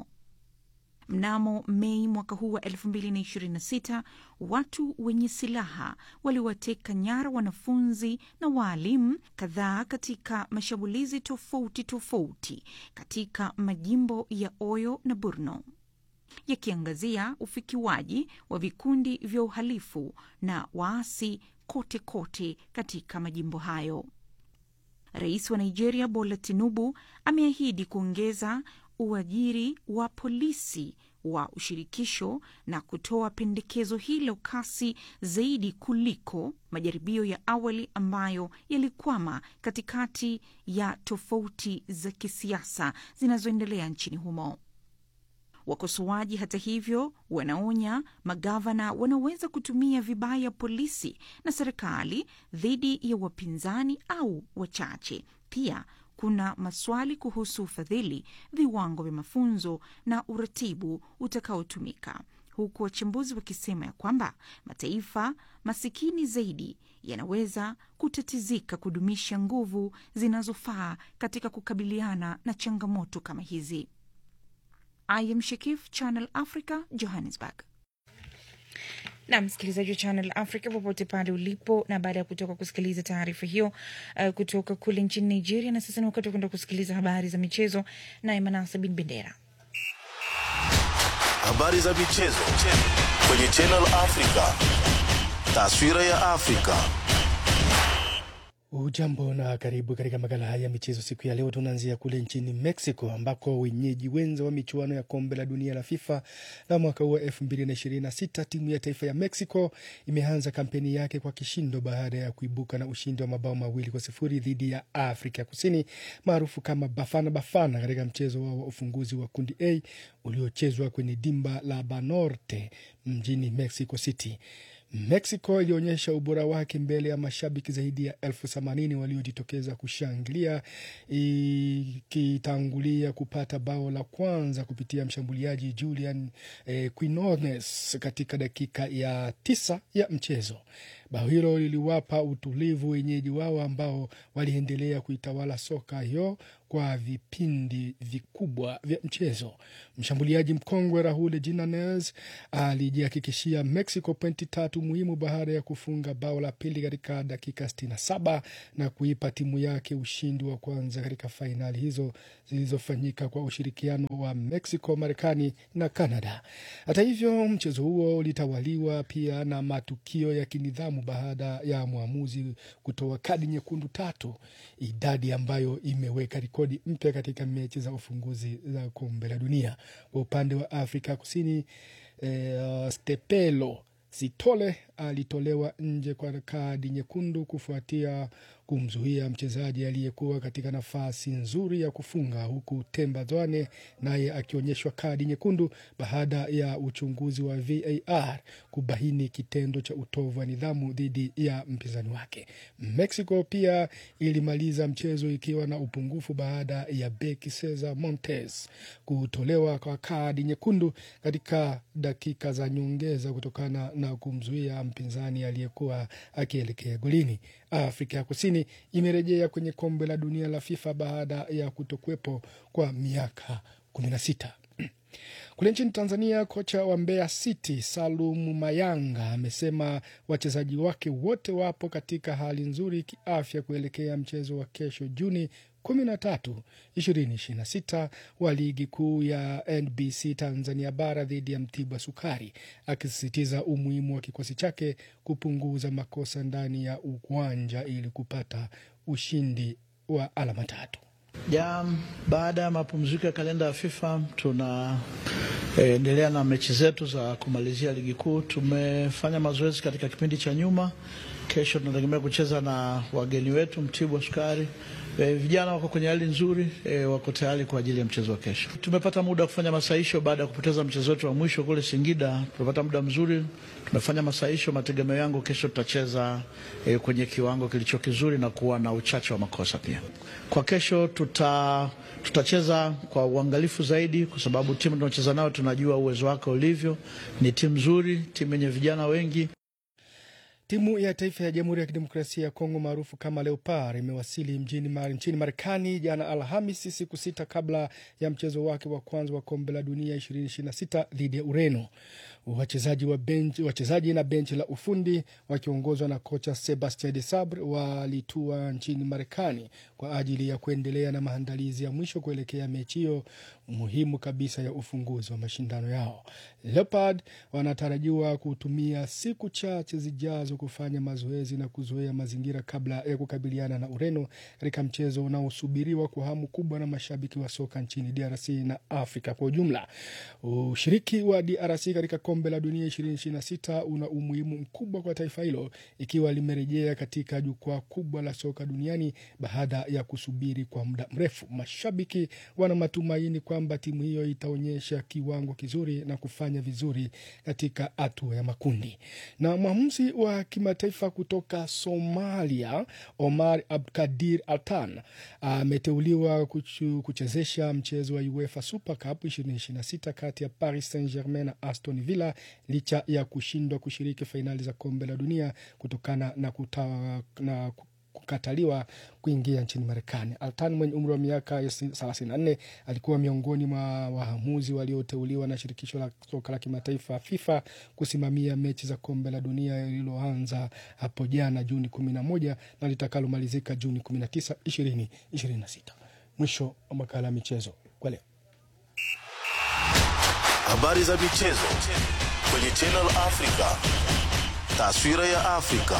Mnamo Mei mwaka huu wa 2026 watu wenye silaha waliwateka nyara wanafunzi na waalimu kadhaa katika mashambulizi tofauti tofauti katika majimbo ya Oyo na Borno, yakiangazia ufikiwaji wa vikundi vya uhalifu na waasi kote kote katika majimbo hayo. Rais wa Nigeria Bola Tinubu ameahidi kuongeza uajiri wa polisi wa ushirikisho na kutoa pendekezo hilo kasi zaidi kuliko majaribio ya awali ambayo yalikwama katikati ya tofauti za kisiasa zinazoendelea nchini humo. Wakosoaji hata hivyo, wanaonya magavana wanaweza kutumia vibaya polisi na serikali dhidi ya wapinzani au wachache, pia kuna maswali kuhusu ufadhili, viwango vya mafunzo na uratibu utakaotumika, huku wachambuzi wakisema ya kwamba mataifa masikini zaidi yanaweza kutatizika kudumisha nguvu zinazofaa katika kukabiliana na changamoto kama hizi. I am Shekif, Channel Africa, Johannesburg. na msikilizaji wa Channel Africa popote pale ulipo, na baada ya kutoka kusikiliza taarifa hiyo uh, kutoka kule nchini Nigeria, na sasa ni wakati wa kwenda kusikiliza habari za michezo naye Manasa bin Bendera. Habari za michezo kwenye Channel Africa. Taswira ya Afrika. Ujambo na karibu katika makala haya ya michezo siku ya leo. Tunaanzia kule nchini Mexico ambako wenyeji wenza wa michuano ya kombe la dunia la FIFA la mwaka huu wa elfu mbili na ishirini na sita timu ya taifa ya Mexico imeanza kampeni yake kwa kishindo baada ya kuibuka na ushindi wa mabao mawili kwa sifuri dhidi ya Afrika Kusini maarufu kama Bafana Bafana katika mchezo wao wa ufunguzi wa kundi A uliochezwa kwenye dimba la Banorte mjini Mexico City. Mexico ilionyesha ubora wake mbele ya mashabiki zaidi ya elfu themanini waliojitokeza kushangilia ikitangulia kupata bao la kwanza kupitia mshambuliaji Julian eh, Quinones katika dakika ya tisa ya mchezo. Bao hilo liliwapa utulivu wenyeji wao ambao waliendelea kuitawala soka hiyo kwa vipindi vikubwa vya mchezo. Mshambuliaji mkongwe Raul Jimenez alijihakikishia Mexico pointi tatu muhimu baada ya kufunga bao la pili katika dakika 67 na kuipa timu yake ushindi wa kwanza katika fainali hizo zilizofanyika kwa ushirikiano wa Mexico, Marekani na Canada. Hata hivyo, mchezo huo ulitawaliwa pia na matukio ya kinidhamu baada ya mwamuzi kutoa kadi nyekundu tatu, idadi ambayo imeweka rekodi mpya katika mechi za ufunguzi za kombe la dunia. Kwa upande wa Afrika Kusini, eh, Stepelo Sitole alitolewa nje kwa kadi nyekundu kufuatia kumzuia mchezaji aliyekuwa katika nafasi nzuri ya kufunga, huku Temba Zwane naye akionyeshwa kadi nyekundu baada ya uchunguzi wa VAR kubaini kitendo cha utovu wa nidhamu dhidi ya mpinzani wake. Mexico pia ilimaliza mchezo ikiwa na upungufu baada ya beki Cesar Montes kutolewa kwa kadi nyekundu katika dakika za nyongeza kutokana na kumzuia mpinzani aliyekuwa akielekea golini. Afrika ya Kusini imerejea kwenye kombe la dunia la FIFA baada ya kutokuwepo kwa miaka kumi na sita. Kule nchini Tanzania, kocha wa Mbeya City Salum Mayanga amesema wachezaji wake wote wapo katika hali nzuri kiafya kuelekea mchezo wa kesho Juni 13 2026 wa ligi kuu ya NBC Tanzania bara dhidi ya Mtibwa Sukari, akisisitiza umuhimu wa kikosi chake kupunguza makosa ndani ya uwanja ili kupata ushindi wa alama tatu. Ja, baada ya mapumziko ya kalenda ya FIFA tunaendelea e, na mechi zetu za kumalizia ligi kuu. Tumefanya mazoezi katika kipindi cha nyuma. Kesho tunategemea kucheza na wageni wetu Mtibwa Sukari. E, vijana wako kwenye hali nzuri e, wako tayari kwa ajili ya mchezo wa kesho. Tumepata muda wa kufanya masahisho baada ya kupoteza mchezo wetu wa mwisho kule Singida. Tumepata muda mzuri, tumefanya masahisho. Mategemeo yangu kesho tutacheza e, kwenye kiwango kilicho kizuri na kuwa na uchache wa makosa pia. Kwa kesho tuta tutacheza kwa uangalifu zaidi, kwa sababu timu tunaocheza nayo tunajua uwezo wake ulivyo. Ni timu nzuri, timu yenye vijana wengi. Timu ya taifa ya Jamhuri ya Kidemokrasia ya Kongo maarufu kama Leopard imewasili mjini mar, nchini Marekani jana Alhamisi, siku sita kabla ya mchezo wake wa kwanza wa kombe la dunia 2026 dhidi ya Ureno. Wachezaji wa bench, wachezaji na benchi la ufundi wakiongozwa na kocha Sebastien de Sabre walitua nchini Marekani kwa ajili ya kuendelea na maandalizi ya mwisho kuelekea mechi hiyo muhimu kabisa ya ufunguzi wa mashindano yao. Leopard wanatarajiwa kutumia siku chache zijazo kufanya mazoezi na kuzoea mazingira kabla ya kukabiliana na Ureno katika mchezo unaosubiriwa kwa hamu kubwa na mashabiki wa soka nchini DRC na Afrika kwa ujumla. Ushiriki wa DRC katika kombe la dunia 2026 una umuhimu mkubwa kwa taifa hilo ikiwa limerejea katika jukwaa kubwa la soka duniani baada ya kusubiri kwa muda mrefu. Mashabiki wana matumaini kwamba timu hiyo itaonyesha kiwango kizuri na kufanya vizuri katika hatua ya makundi. Na mwamuzi wa kimataifa kutoka Somalia, Omar Abdikadir Altan ameteuliwa kuchu- kuchezesha mchezo wa UEFA Super Cup 2026 kati ya Paris Saint-Germain na Aston Villa licha ya kushindwa kushiriki fainali za kombe la dunia kutokana na, kuta, na kukataliwa kuingia nchini Marekani. Altan mwenye umri wa miaka 34 alikuwa miongoni mwa waamuzi walioteuliwa na shirikisho la soka la kimataifa FIFA kusimamia mechi za kombe la dunia lililoanza hapo jana Juni 11 na litakalomalizika Juni 19, 2026. Mwisho wa makala ya michezo kwa leo. Habari za michezo kwenye Channel Africa. Taswira ya Afrika.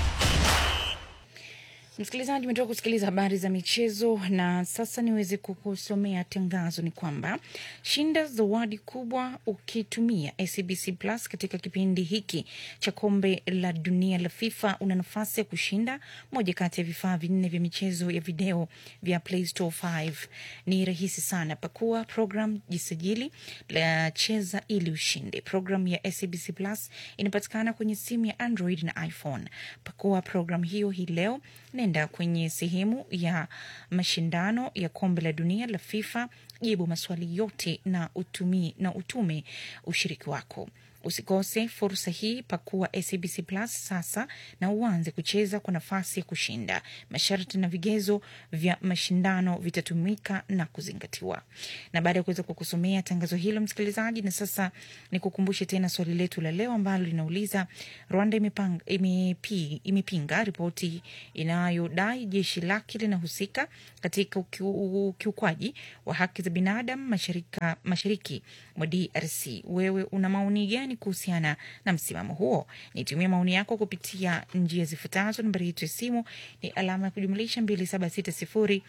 Msikilizaji, umetoka kusikiliza habari za michezo na sasa niweze kukusomea tangazo. Ni kwamba shinda zawadi kubwa ukitumia SABC Plus katika kipindi hiki cha kombe la dunia la FIFA. Una nafasi ya kushinda moja kati ya vifaa vinne vya michezo ya video vya Play Store 5. Ni rahisi sana, pakua program, jisajili, la cheza ili ushinde. Program ya SABC Plus inapatikana kwenye simu ya Android na iPhone. Pakua program hiyo hii leo nenda kwenye sehemu ya mashindano ya kombe la dunia la FIFA, jibu maswali yote na utumi, na utume ushiriki wako. Usikose fursa hii, pakua SABC Plus sasa na uanze kucheza kwa nafasi ya kushinda. Masharti na vigezo vya mashindano vitatumika na kuzingatiwa. Na baada ya kuweza kukusomea tangazo hilo, msikilizaji, na sasa ni kukumbushe tena swali letu la leo ambalo linauliza Rwanda imepang, imepi, imepinga ripoti inayodai jeshi lake linahusika katika ukiu- ukiukwaji wa haki za binadamu masharika, mashariki mwa DRC. Wewe una maoni gani kuhusiana na msimamo huo? Nitumie maoni yako kupitia njia zifuatazo. Nambari yetu ya simu ni alama ya kujumlisha 2760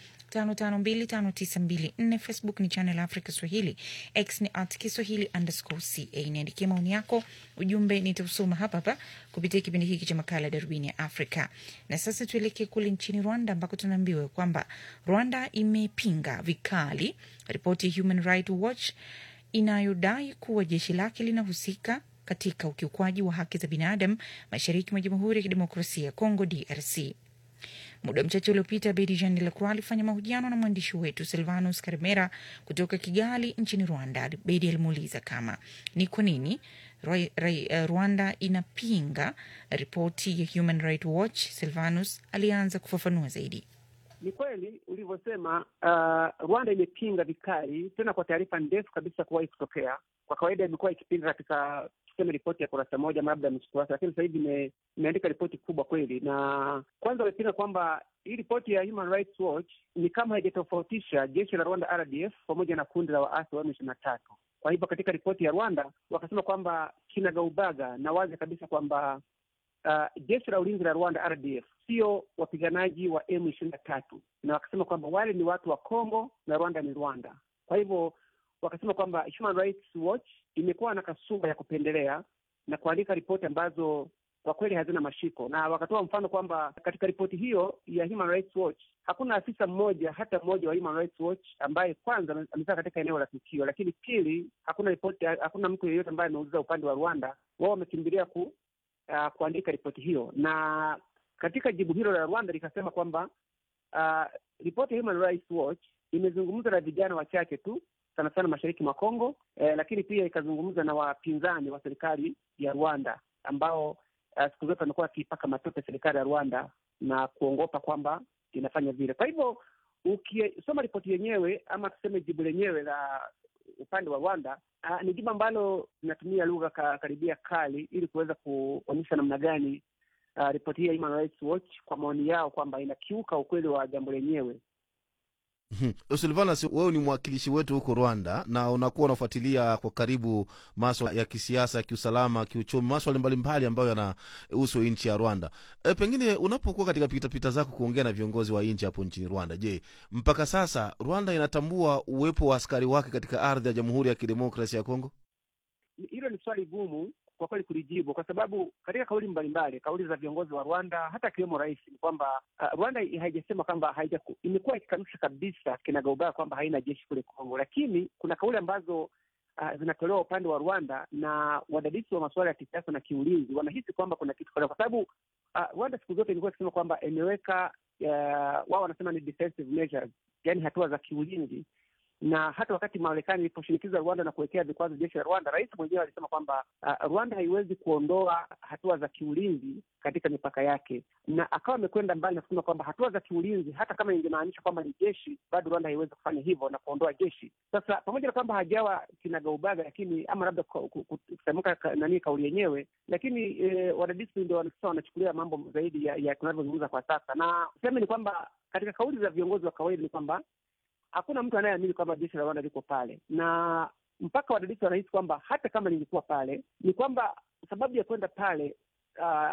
5525924. Facebook ni Channel Africa Swahili, X ni at Kiswahili underscore ca. Niandikie maoni yako, ujumbe nitausoma hapa hapa kupitia kipindi hiki cha makala ya Darubini ya Afrika. Na sasa tuelekee kule nchini Rwanda ambako tunaambiwa kwamba Rwanda imepinga vikali ripoti ya Human Rights Watch inayodai kuwa jeshi lake linahusika katika ukiukwaji wa haki za binadamu mashariki mwa Jamhuri ya Kidemokrasia ya Kongo, DRC. Muda mchache uliopita, Bedi Jean de la Croix alifanya mahojiano na mwandishi wetu Silvanus Karimera kutoka Kigali nchini Rwanda. Bedi alimuuliza kama ni kwa nini Rwa- Rai- eh, Rwanda inapinga ripoti ya Human Rights Watch. Silvanus alianza kufafanua zaidi. Ni kweli ulivyosema, uh, Rwanda imepinga vikali tena kwa taarifa ndefu kabisa kuwahi kutokea. Kwa kawaida imekuwa ikipinga katika tuseme ripoti ya kurasa moja ama labda nusu kurasa, lakini sasa hivi ime- imeandika ripoti kubwa kweli. Na kwanza wamepinga kwamba hii ripoti ya Human Rights Watch ni kama haijatofautisha jeshi la Rwanda RDF pamoja na kundi la waasi wa M ishirini na tatu. Kwa hivyo katika ripoti ya Rwanda wakasema kwamba kinagaubaga na wazi kabisa kwamba uh, jeshi la ulinzi la Rwanda RDF sio wapiganaji wa M ishirini na tatu, na wakasema kwamba wale ni watu wa Kongo na Rwanda ni Rwanda. Kwa hivyo wakasema kwamba Human Rights Watch imekuwa na kasumba ya kupendelea na kuandika ripoti ambazo kwa kweli hazina mashiko, na wakatoa mfano kwamba katika ripoti hiyo ya Human Rights Watch hakuna afisa mmoja hata mmoja wa Human Rights Watch ambaye kwanza ame- amefika katika eneo la tukio, lakini pili, hakuna ripoti, hakuna mtu yeyote ambaye ameuliza upande wa Rwanda. Wao wamekimbilia ku uh, kuandika ripoti hiyo, na katika jibu hilo la Rwanda likasema kwamba uh, ripoti ya Human Rights Watch imezungumza na vijana wachache tu sana sana mashariki mwa Kongo eh, lakini pia ikazungumza na wapinzani wa serikali ya Rwanda ambao uh, siku zote wamekuwa wakiipaka matope serikali ya Rwanda na kuongopa kwamba inafanya vile. Kwa hivyo ukisoma ripoti yenyewe ama tuseme jibu lenyewe la upande wa Rwanda uh, ni jibu ambalo linatumia lugha ka, karibia kali ili kuweza kuonyesha namna gani uh, ripoti hii ya Human Rights Watch kwa maoni yao kwamba inakiuka ukweli wa jambo lenyewe. Silvanus, wewe ni mwakilishi wetu huko Rwanda na unakuwa unafuatilia kwa karibu maswala ya kisiasa, ya kiusalama, kiuchumi, maswala mbalimbali ambayo yanahusu nchi ya Rwanda. E, pengine unapokuwa katika pitapita zako kuongea na viongozi wa nchi hapo nchini Rwanda, je, mpaka sasa Rwanda inatambua uwepo wa askari wake katika ardhi ya Jamhuri ya Kidemokrasia ya Kongo? Hilo ni swali gumu kwa kweli kulijibu, kwa sababu katika kauli mbalimbali, kauli za viongozi wa Rwanda hata akiwemo rais, ni kwamba uh, Rwanda haijasema kwamba haija, imekuwa ikikanusha kabisa kinagaubaga kwamba haina jeshi kule Kongo, lakini kuna kauli ambazo uh, zinatolewa upande wa Rwanda na wadadisi wa masuala ya kisiasa na kiulinzi wanahisi kwamba kuna kitu fulani, kwa sababu uh, Rwanda siku zote ilikuwa ikisema kwamba imeweka uh, wao wanasema ni defensive measures, yani hatua za kiulinzi na hata wakati Marekani iliposhinikiza Rwanda na kuwekea vikwazo jeshi la Rwanda, rais mwenyewe alisema kwamba uh, Rwanda haiwezi kuondoa hatua za kiulinzi katika mipaka yake, na akawa amekwenda mbali na kusema kwamba hatua za kiulinzi, hata kama ingemaanisha kwamba ni jeshi, bado Rwanda haiwezi kufanya hivyo na kuondoa jeshi. Sasa pamoja na kwamba hajawa kinagaubaga, lakini ama labda kutamka ka, nani kauli yenyewe, lakini eh, wadadisi ndio sasa wanachukulia mambo zaidi ya, ya tunavyozungumza kwa sasa, na sema ni kwamba katika kauli za viongozi wa kawaida ni kwamba hakuna mtu anayeamini kwamba jeshi la Rwanda liko pale, na mpaka wadadisi wanahisi kwamba hata kama lingekuwa pale, ni kwamba sababu ya kwenda pale uh,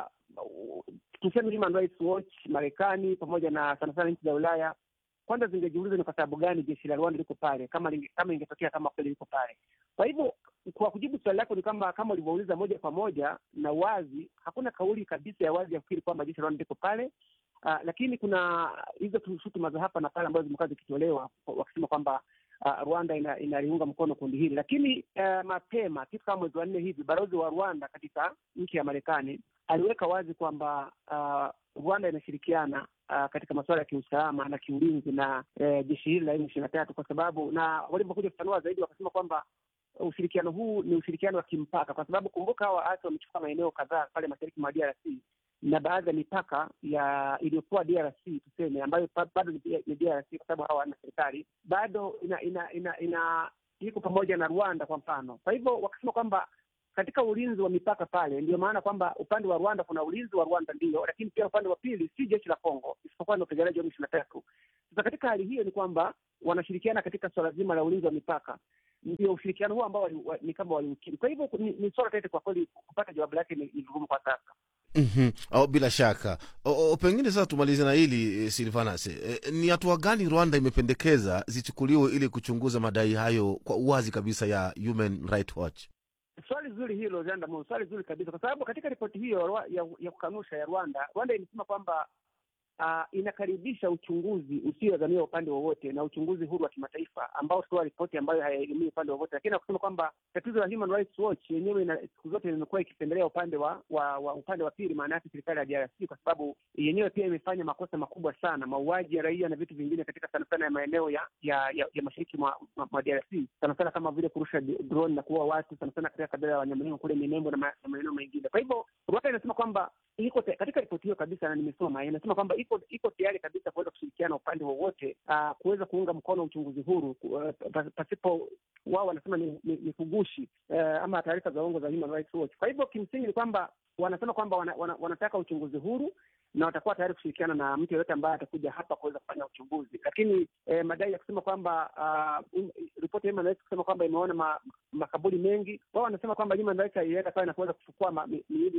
tuseme Human Rights Watch Marekani pamoja na sana sana nchi za Ulaya kwanza zingejiuliza ni kwa sababu gani jeshi la Rwanda liko pale, kama linge, kama ingetokea kama kweli liko pale. Kwa hivyo kwa kujibu swali lako ni kwamba kama ulivyouliza moja kwa moja na wazi, hakuna kauli kabisa ya wazi ya kufikiri kwamba jeshi la Rwanda liko pale. Uh, lakini kuna hizo shutuma za hapa na pale ambazo zimekuwa zikitolewa wakisema kwamba uh, Rwanda ina, inaliunga mkono kundi hili, lakini uh, mapema kitu kama mwezi wa nne hivi balozi wa Rwanda katika nchi ya Marekani aliweka wazi kwamba uh, Rwanda inashirikiana uh, katika masuala ya kiusalama na kiulinzi na uh, jeshi hili la M ishirini na tatu kwa sababu, na walivyokuja kufanua zaidi wakasema kwamba ushirikiano huu ni ushirikiano wa kimpaka, kwa sababu kumbuka, hawa waasi wamechukua maeneo kadhaa pale mashariki mwa DRC na baadhi ya mipaka ya iliyokuwa DRC tuseme, ambayo bado ni DRC kwa sababu hawa wana serikali bado ina ina ina, ina iko pamoja na Rwanda kwa mfano. Kwa hivyo wakasema kwamba katika ulinzi wa mipaka pale, ndio maana kwamba upande wa Rwanda kuna ulinzi wa Rwanda ndio, lakini pia upande wa pili si jeshi la Kongo, isipokuwa ni wapiganaji wa M ishirini na tatu. Sasa katika hali hiyo ni kwamba wanashirikiana katika suala zima la ulinzi wa mipaka ndio ushirikiano huo ambao wa, ni kama waliukiri. Kwa hivyo ni, ni swala tete kwa kweli, kupata jawabu lake ni vigumu kwa sasa. Mm-hmm. Oh, bila shaka o, o, pengine sasa tumalize na hili e, Silvanas e, ni hatua gani Rwanda imependekeza zichukuliwe ili kuchunguza madai hayo kwa uwazi kabisa ya Human Rights Watch? Swali zuri hilo Zandamo, swali zuri kabisa, kwa sababu katika ripoti hiyo ya, ya kukanusha ya Rwanda, Rwanda imesema kwamba uh, inakaribisha uchunguzi usioegamia upande wowote na uchunguzi huru wa kimataifa ambao toa ripoti ambayo hayaegemii upande wowote, lakini akusema kwamba tatizo la Human Rights Watch yenyewe siku zote imekuwa ikipendelea upande wa, wa, wa upande wa pili, maana yake serikali ya DRC, kwa sababu yenyewe pia imefanya makosa makubwa sana, mauaji ya raia na vitu vingine katika sana sana ya maeneo ya ya, ya, ya mashariki mwa, mwa DRC, sana sana kama vile kurusha drone na kuua watu, sana sana katika kabila la Wanyamulenge kule Minembwe na maeneo mengine. Kwa hivyo Rwanda inasema kwamba iko katika ripoti hiyo kabisa, na nimesoma, inasema kwamba iko iko tayari kabisa kuweza kushirikiana upande wowote uh, kuweza kuunga mkono uchunguzi huru uh, pasipo wao wanasema ni, ni, ni kugushi uh, ama taarifa za uongo za Human Rights Watch. Kwa hivyo kimsingi ni kwamba wanasema kwamba wana, wana, wanataka uchunguzi huru na watakuwa tayari kushirikiana na mtu yeyote ambaye atakuja hapa kuweza kufanya uchunguzi, lakini eh, madai ya kusema kwamba uh, ripoti ya Human Rights kusema kwamba imeona ma, makaburi mengi, wao wanasema kwamba Human Rights haienda pale na kuweza kuchukua miili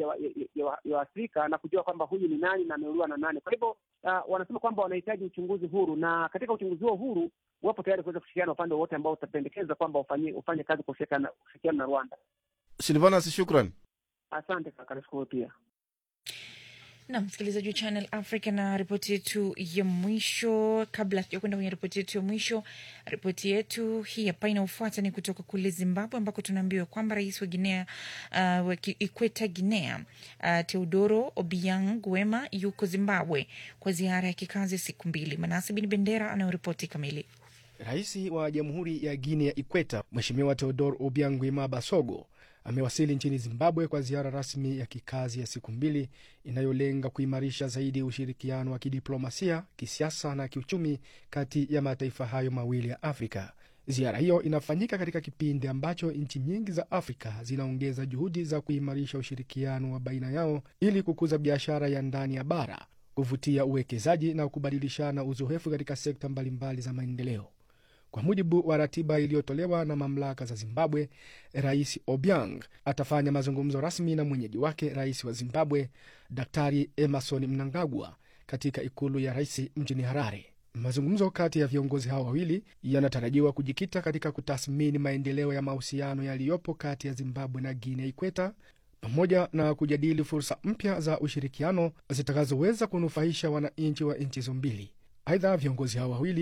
ya Waafrika na kujua kwamba huyu ni nani na ameuliwa na nani. Kwa hivyo uh, wanasema kwamba wanahitaji uchunguzi huru, na katika uchunguzi huo huru wapo tayari kuweza kushirikiana upande wowote ambao utapendekeza kwamba ufanye ufanye kazi kwa ushirikiano na Rwanda. Silvanas, shukran. Asante kaka, nashukuru pia na msikilizaji wa Channel Africa na ripoti yetu ya mwisho. Kabla tujakwenda kwenye ripoti yetu ya mwisho, ripoti yetu hii hapa inaofuata ni kutoka kule Zimbabwe, ambako tunaambiwa kwamba rais wa Guinea uh, wa Ikweta Guinea uh, Teodoro Obiang Nguema yuko Zimbabwe kwa ziara ya kikazi ya siku mbili. Manasi Bin Bendera anayoripoti kamili. Rais wa Jamhuri ya Guinea ya Ikweta Mheshimiwa Teodoro Obiang Nguema Basogo amewasili nchini Zimbabwe kwa ziara rasmi ya kikazi ya siku mbili inayolenga kuimarisha zaidi ushirikiano wa kidiplomasia, kisiasa na kiuchumi kati ya mataifa hayo mawili ya Afrika. Ziara hiyo inafanyika katika kipindi ambacho nchi nyingi za Afrika zinaongeza juhudi za kuimarisha ushirikiano wa baina yao ili kukuza biashara ya ndani ya bara, kuvutia uwekezaji na kubadilishana uzoefu katika sekta mbalimbali za maendeleo. Kwa mujibu wa ratiba iliyotolewa na mamlaka za Zimbabwe, Rais Obiang atafanya mazungumzo rasmi na mwenyeji wake rais wa Zimbabwe Daktari Emerson Mnangagwa katika ikulu ya rais mjini Harare. Mazungumzo kati ya viongozi hao wawili yanatarajiwa kujikita katika kutathmini maendeleo ya mahusiano yaliyopo kati ya Zimbabwe na Guinea Ikweta pamoja na kujadili fursa mpya za ushirikiano zitakazoweza kunufaisha wananchi wa nchi hizo mbili. Aidha, viongozi hao wawili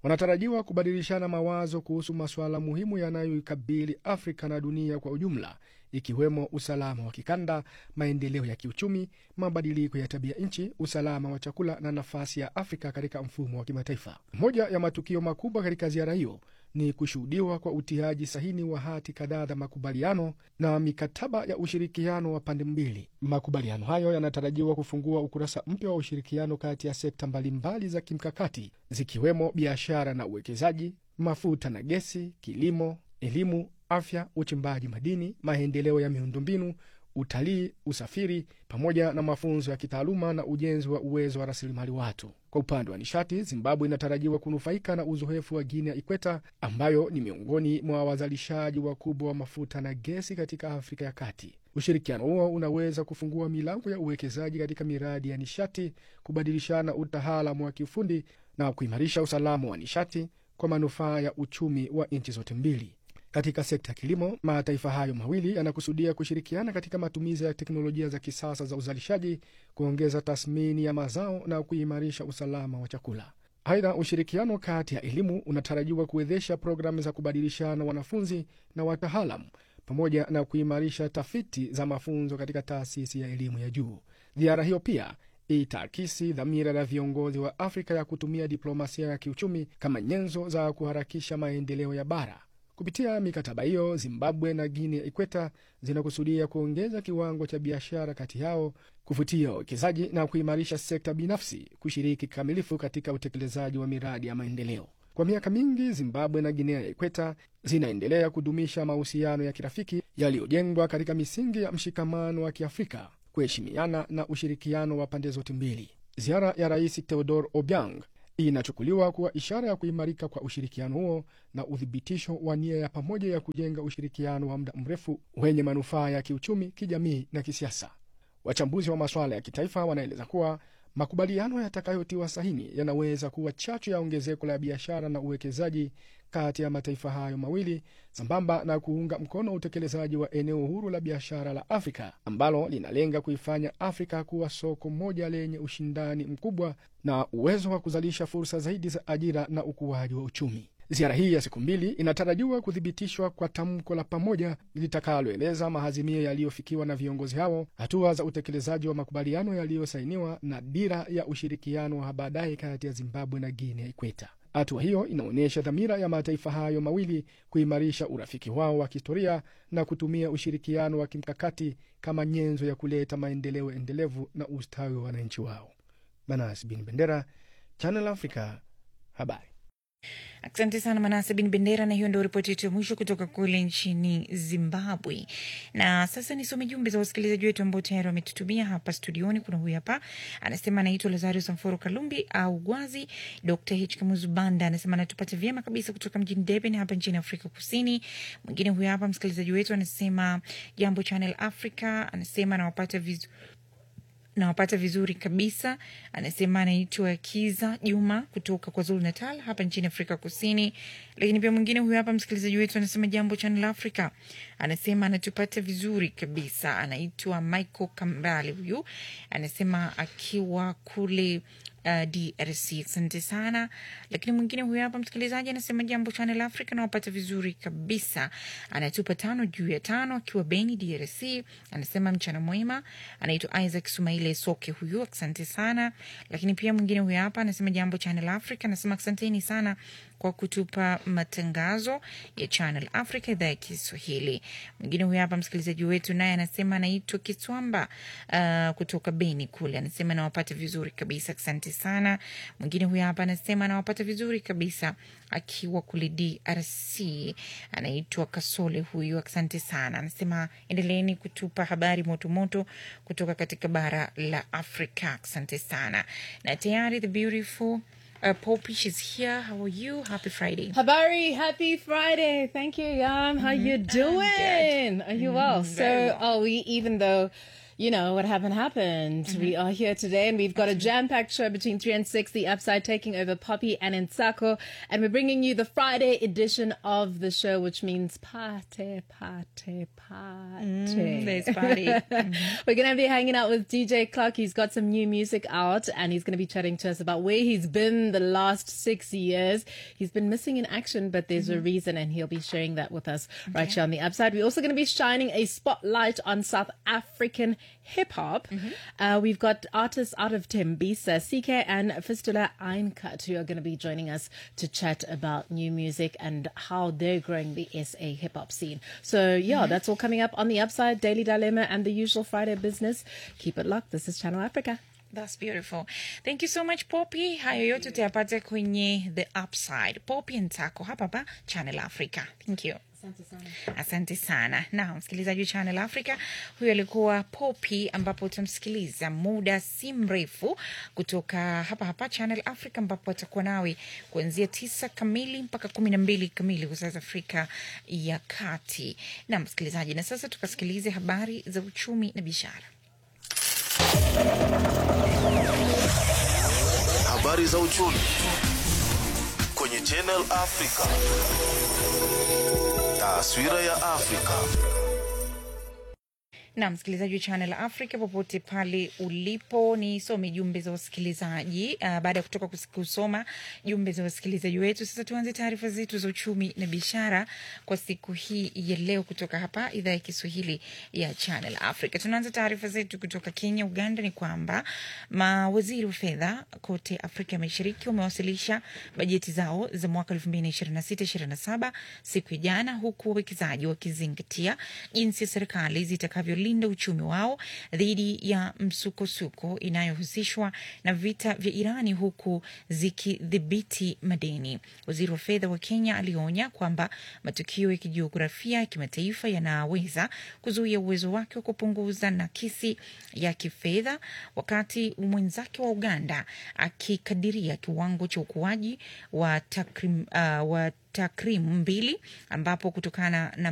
wanatarajiwa kubadilishana mawazo kuhusu masuala muhimu yanayoikabili Afrika na dunia kwa ujumla, ikiwemo usalama wa kikanda, maendeleo ya kiuchumi, mabadiliko ya tabia nchi, usalama wa chakula na nafasi ya Afrika katika mfumo wa kimataifa. Moja ya matukio makubwa katika ziara hiyo ni kushuhudiwa kwa utiaji sahini wa hati kadhaa za makubaliano na mikataba ya ushirikiano wa pande mbili. Makubaliano hayo yanatarajiwa kufungua ukurasa mpya wa ushirikiano kati ya sekta mbalimbali za kimkakati zikiwemo biashara na uwekezaji, mafuta na gesi, kilimo, elimu, afya, uchimbaji madini, maendeleo ya miundombinu, utalii, usafiri, pamoja na mafunzo ya kitaaluma na ujenzi wa uwezo wa rasilimali watu. Kwa upande wa nishati, Zimbabwe inatarajiwa kunufaika na uzoefu wa Guinea Ikweta, ambayo ni miongoni mwa wazalishaji wakubwa wa mafuta na gesi katika Afrika ya Kati. Ushirikiano huo unaweza kufungua milango ya uwekezaji katika miradi ya nishati, kubadilishana utaalamu wa kiufundi na kuimarisha usalama wa nishati kwa manufaa ya uchumi wa nchi zote mbili. Katika sekta ya kilimo, mataifa hayo mawili yanakusudia kushirikiana katika matumizi ya teknolojia za kisasa za uzalishaji, kuongeza tathmini ya mazao na kuimarisha usalama wa chakula. Aidha, ushirikiano kati ya elimu unatarajiwa kuwezesha programu za kubadilishana wanafunzi na wataalamu pamoja na kuimarisha tafiti za mafunzo katika taasisi ya elimu ya juu. Ziara hiyo pia itaakisi dhamira la viongozi wa Afrika ya kutumia diplomasia ya kiuchumi kama nyenzo za kuharakisha maendeleo ya bara. Kupitia mikataba hiyo, Zimbabwe na Guinea Ikweta zinakusudia kuongeza kiwango cha biashara kati yao, kuvutia wawekezaji na kuimarisha sekta binafsi kushiriki kikamilifu katika utekelezaji wa miradi ya maendeleo. Kwa miaka mingi, Zimbabwe na Guinea Ikweta zinaendelea kudumisha mahusiano ya kirafiki yaliyojengwa katika misingi ya mshikamano wa Kiafrika, kuheshimiana na ushirikiano wa pande zote mbili. Ziara ya Rais Theodore Obiang inachukuliwa kuwa ishara ya kuimarika kwa ushirikiano huo na uthibitisho wa nia ya pamoja ya kujenga ushirikiano wa muda mrefu wenye manufaa ya kiuchumi, kijamii na kisiasa. Wachambuzi wa masuala ya kitaifa wanaeleza kuwa makubaliano yatakayotiwa sahini yanaweza kuwa chachu ya ongezeko la biashara na uwekezaji kati ya mataifa hayo mawili sambamba na kuunga mkono utekelezaji wa eneo huru la biashara la Afrika ambalo linalenga kuifanya Afrika kuwa soko moja lenye ushindani mkubwa na uwezo wa kuzalisha fursa zaidi za ajira na ukuaji wa uchumi. Ziara hii ya siku mbili inatarajiwa kuthibitishwa kwa tamko la pamoja litakaloeleza mahazimio yaliyofikiwa na viongozi hao, hatua za utekelezaji wa makubaliano yaliyosainiwa na dira ya ushirikiano wa baadaye kati ya Zimbabwe na Guinea Ikweta. Hatua hiyo inaonyesha dhamira ya mataifa hayo mawili kuimarisha urafiki wao wa kihistoria na kutumia ushirikiano wa kimkakati kama nyenzo ya kuleta maendeleo endelevu na ustawi wa wananchi wao. Manas Bin Bendera, Channel Africa, habari. Asante sana Manase Bin Bendera, na hiyo ndio ripoti yetu ya mwisho kutoka kule nchini Zimbabwe. Na sasa nisome jumbe za wasikilizaji wetu ambao tayari wametutumia hapa studioni. Kuna huyu hapa anasema anaitwa Lazario Samforo Kalumbi au Gwazi. Dr H Kamuzubanda anasema anatupata vyema kabisa kutoka mjini Durban hapa nchini Afrika Kusini. Mwingine huyu hapa msikilizaji wetu anasema jambo Channel Africa, anasema anawapata vizuri nawapata vizuri kabisa. Anasema anaitwa Kiza Juma kutoka kwa Zulu Natal hapa nchini Afrika Kusini. Lakini pia mwingine huyu hapa msikilizaji wetu anasema jambo Channel Africa, anasema anatupata vizuri kabisa. Anaitwa Michael Kambale, huyu anasema akiwa kule Uh, DRC. Asante sana. Lakini mwingine huyo hapa msikilizaji anasema jambo Channel Africa nawapata vizuri kabisa, anatupa tano juu ya tano akiwa Beni DRC. Anasema mchana mwema. Anaitwa Isaac Sumaile Soke huyu, asante sana. Lakini pia mwingine huyo hapa anasema jambo Channel Africa, anasema asanteni sana kwa kutupa matangazo ya Channel Africa idhaa ya Kiswahili. Mwingine huyo hapa msikilizaji wetu naye anasema anaitwa Kiswamba uh, kutoka Beni kule, anasema nawapata vizuri kabisa, asante sana. Mwingine huyo hapa anasema anawapata vizuri kabisa akiwa kule DRC, anaitwa Kasole huyu, asante sana. Anasema endeleeni kutupa habari motomoto kutoka katika bara la Afrika, asante sana. Na tayari the beautiful Uh, Poppy, she's here. How are you? Happy Friday. Habari, happy Friday. Thank you, Yam. How you doing? Are you well? Mhm, very so, well. are we, even though you know, what happened happened. We are here today and we've got a jam packed show between 3 and 6, The Upside taking over Poppy and Insako. And we're bringing you the Friday edition of the show, which means party, party, party. Mm, there's party. We're going to be hanging out with DJ Clark. He's got some new music out and he's going to be chatting to us about where he's been the last six years. He's been missing in action, but there's a reason and he'll be sharing that with us right Okay. here on the upside. We're also going to be shining a spotlight on South African hip hop. Uh, we've got artists out of Tembisa, CK and Fistula Eincut, who are going to be joining us to chat about new music and how they're growing the SA hip hop scene. So, yeah, Mhm. that's all coming up on the upside, Daily Dilemma, and the usual Friday business. Keep it locked. This is Channel Africa. That's beautiful. Thank you so much Poppy. Hayo yote tutayapata kwenye The Upside. Poppy Ntako hapa hapa Channel Africa. Thank you. Asante sana. Na msikilizaji wa Channel Africa, huyo alikuwa Poppy, ambapo utamsikiliza muda si mrefu kutoka hapa hapa Channel Africa, ambapo atakuwa nawe kuanzia tisa kamili mpaka kumi na mbili kamili kwa saa za Afrika ya Kati. Na msikilizaji, na sasa tukasikilize habari za uchumi na biashara. Habari za uchumi kwenye Channel Africa. Taswira ya Afrika. na msikilizaji wa Channel Africa popote pale ulipo, nisome jumbe za wasikilizaji. Uh, baada ya kutoka kus- kusoma jumbe za wasikilizaji wetu, sasa tuanze taarifa zetu za uchumi na biashara kwa siku hii ya leo kutoka hapa idhaa ya Kiswahili ya Channel Africa. Tunaanza taarifa zetu kutoka Kenya. Uganda ni kwamba mawaziri wa fedha kote Afrika ya Mashariki wamewasilisha bajeti zao za mwaka 2026-2027 siku ya jana, huku wawekezaji wakizingatia jinsi serikali zitakavyolinda uchumi wao dhidi ya msukosuko inayohusishwa na vita vya Irani huku zikidhibiti madeni. Waziri wa fedha wa Kenya alionya kwamba matukio ya kijiografia ya kimataifa yanaweza kuzuia uwezo wake wa kupunguza nakisi ya kifedha, wakati mwenzake wa Uganda akikadiria kiwango cha ukuaji wa takrim, uh, wa takrimu mbili ambapo kutokana na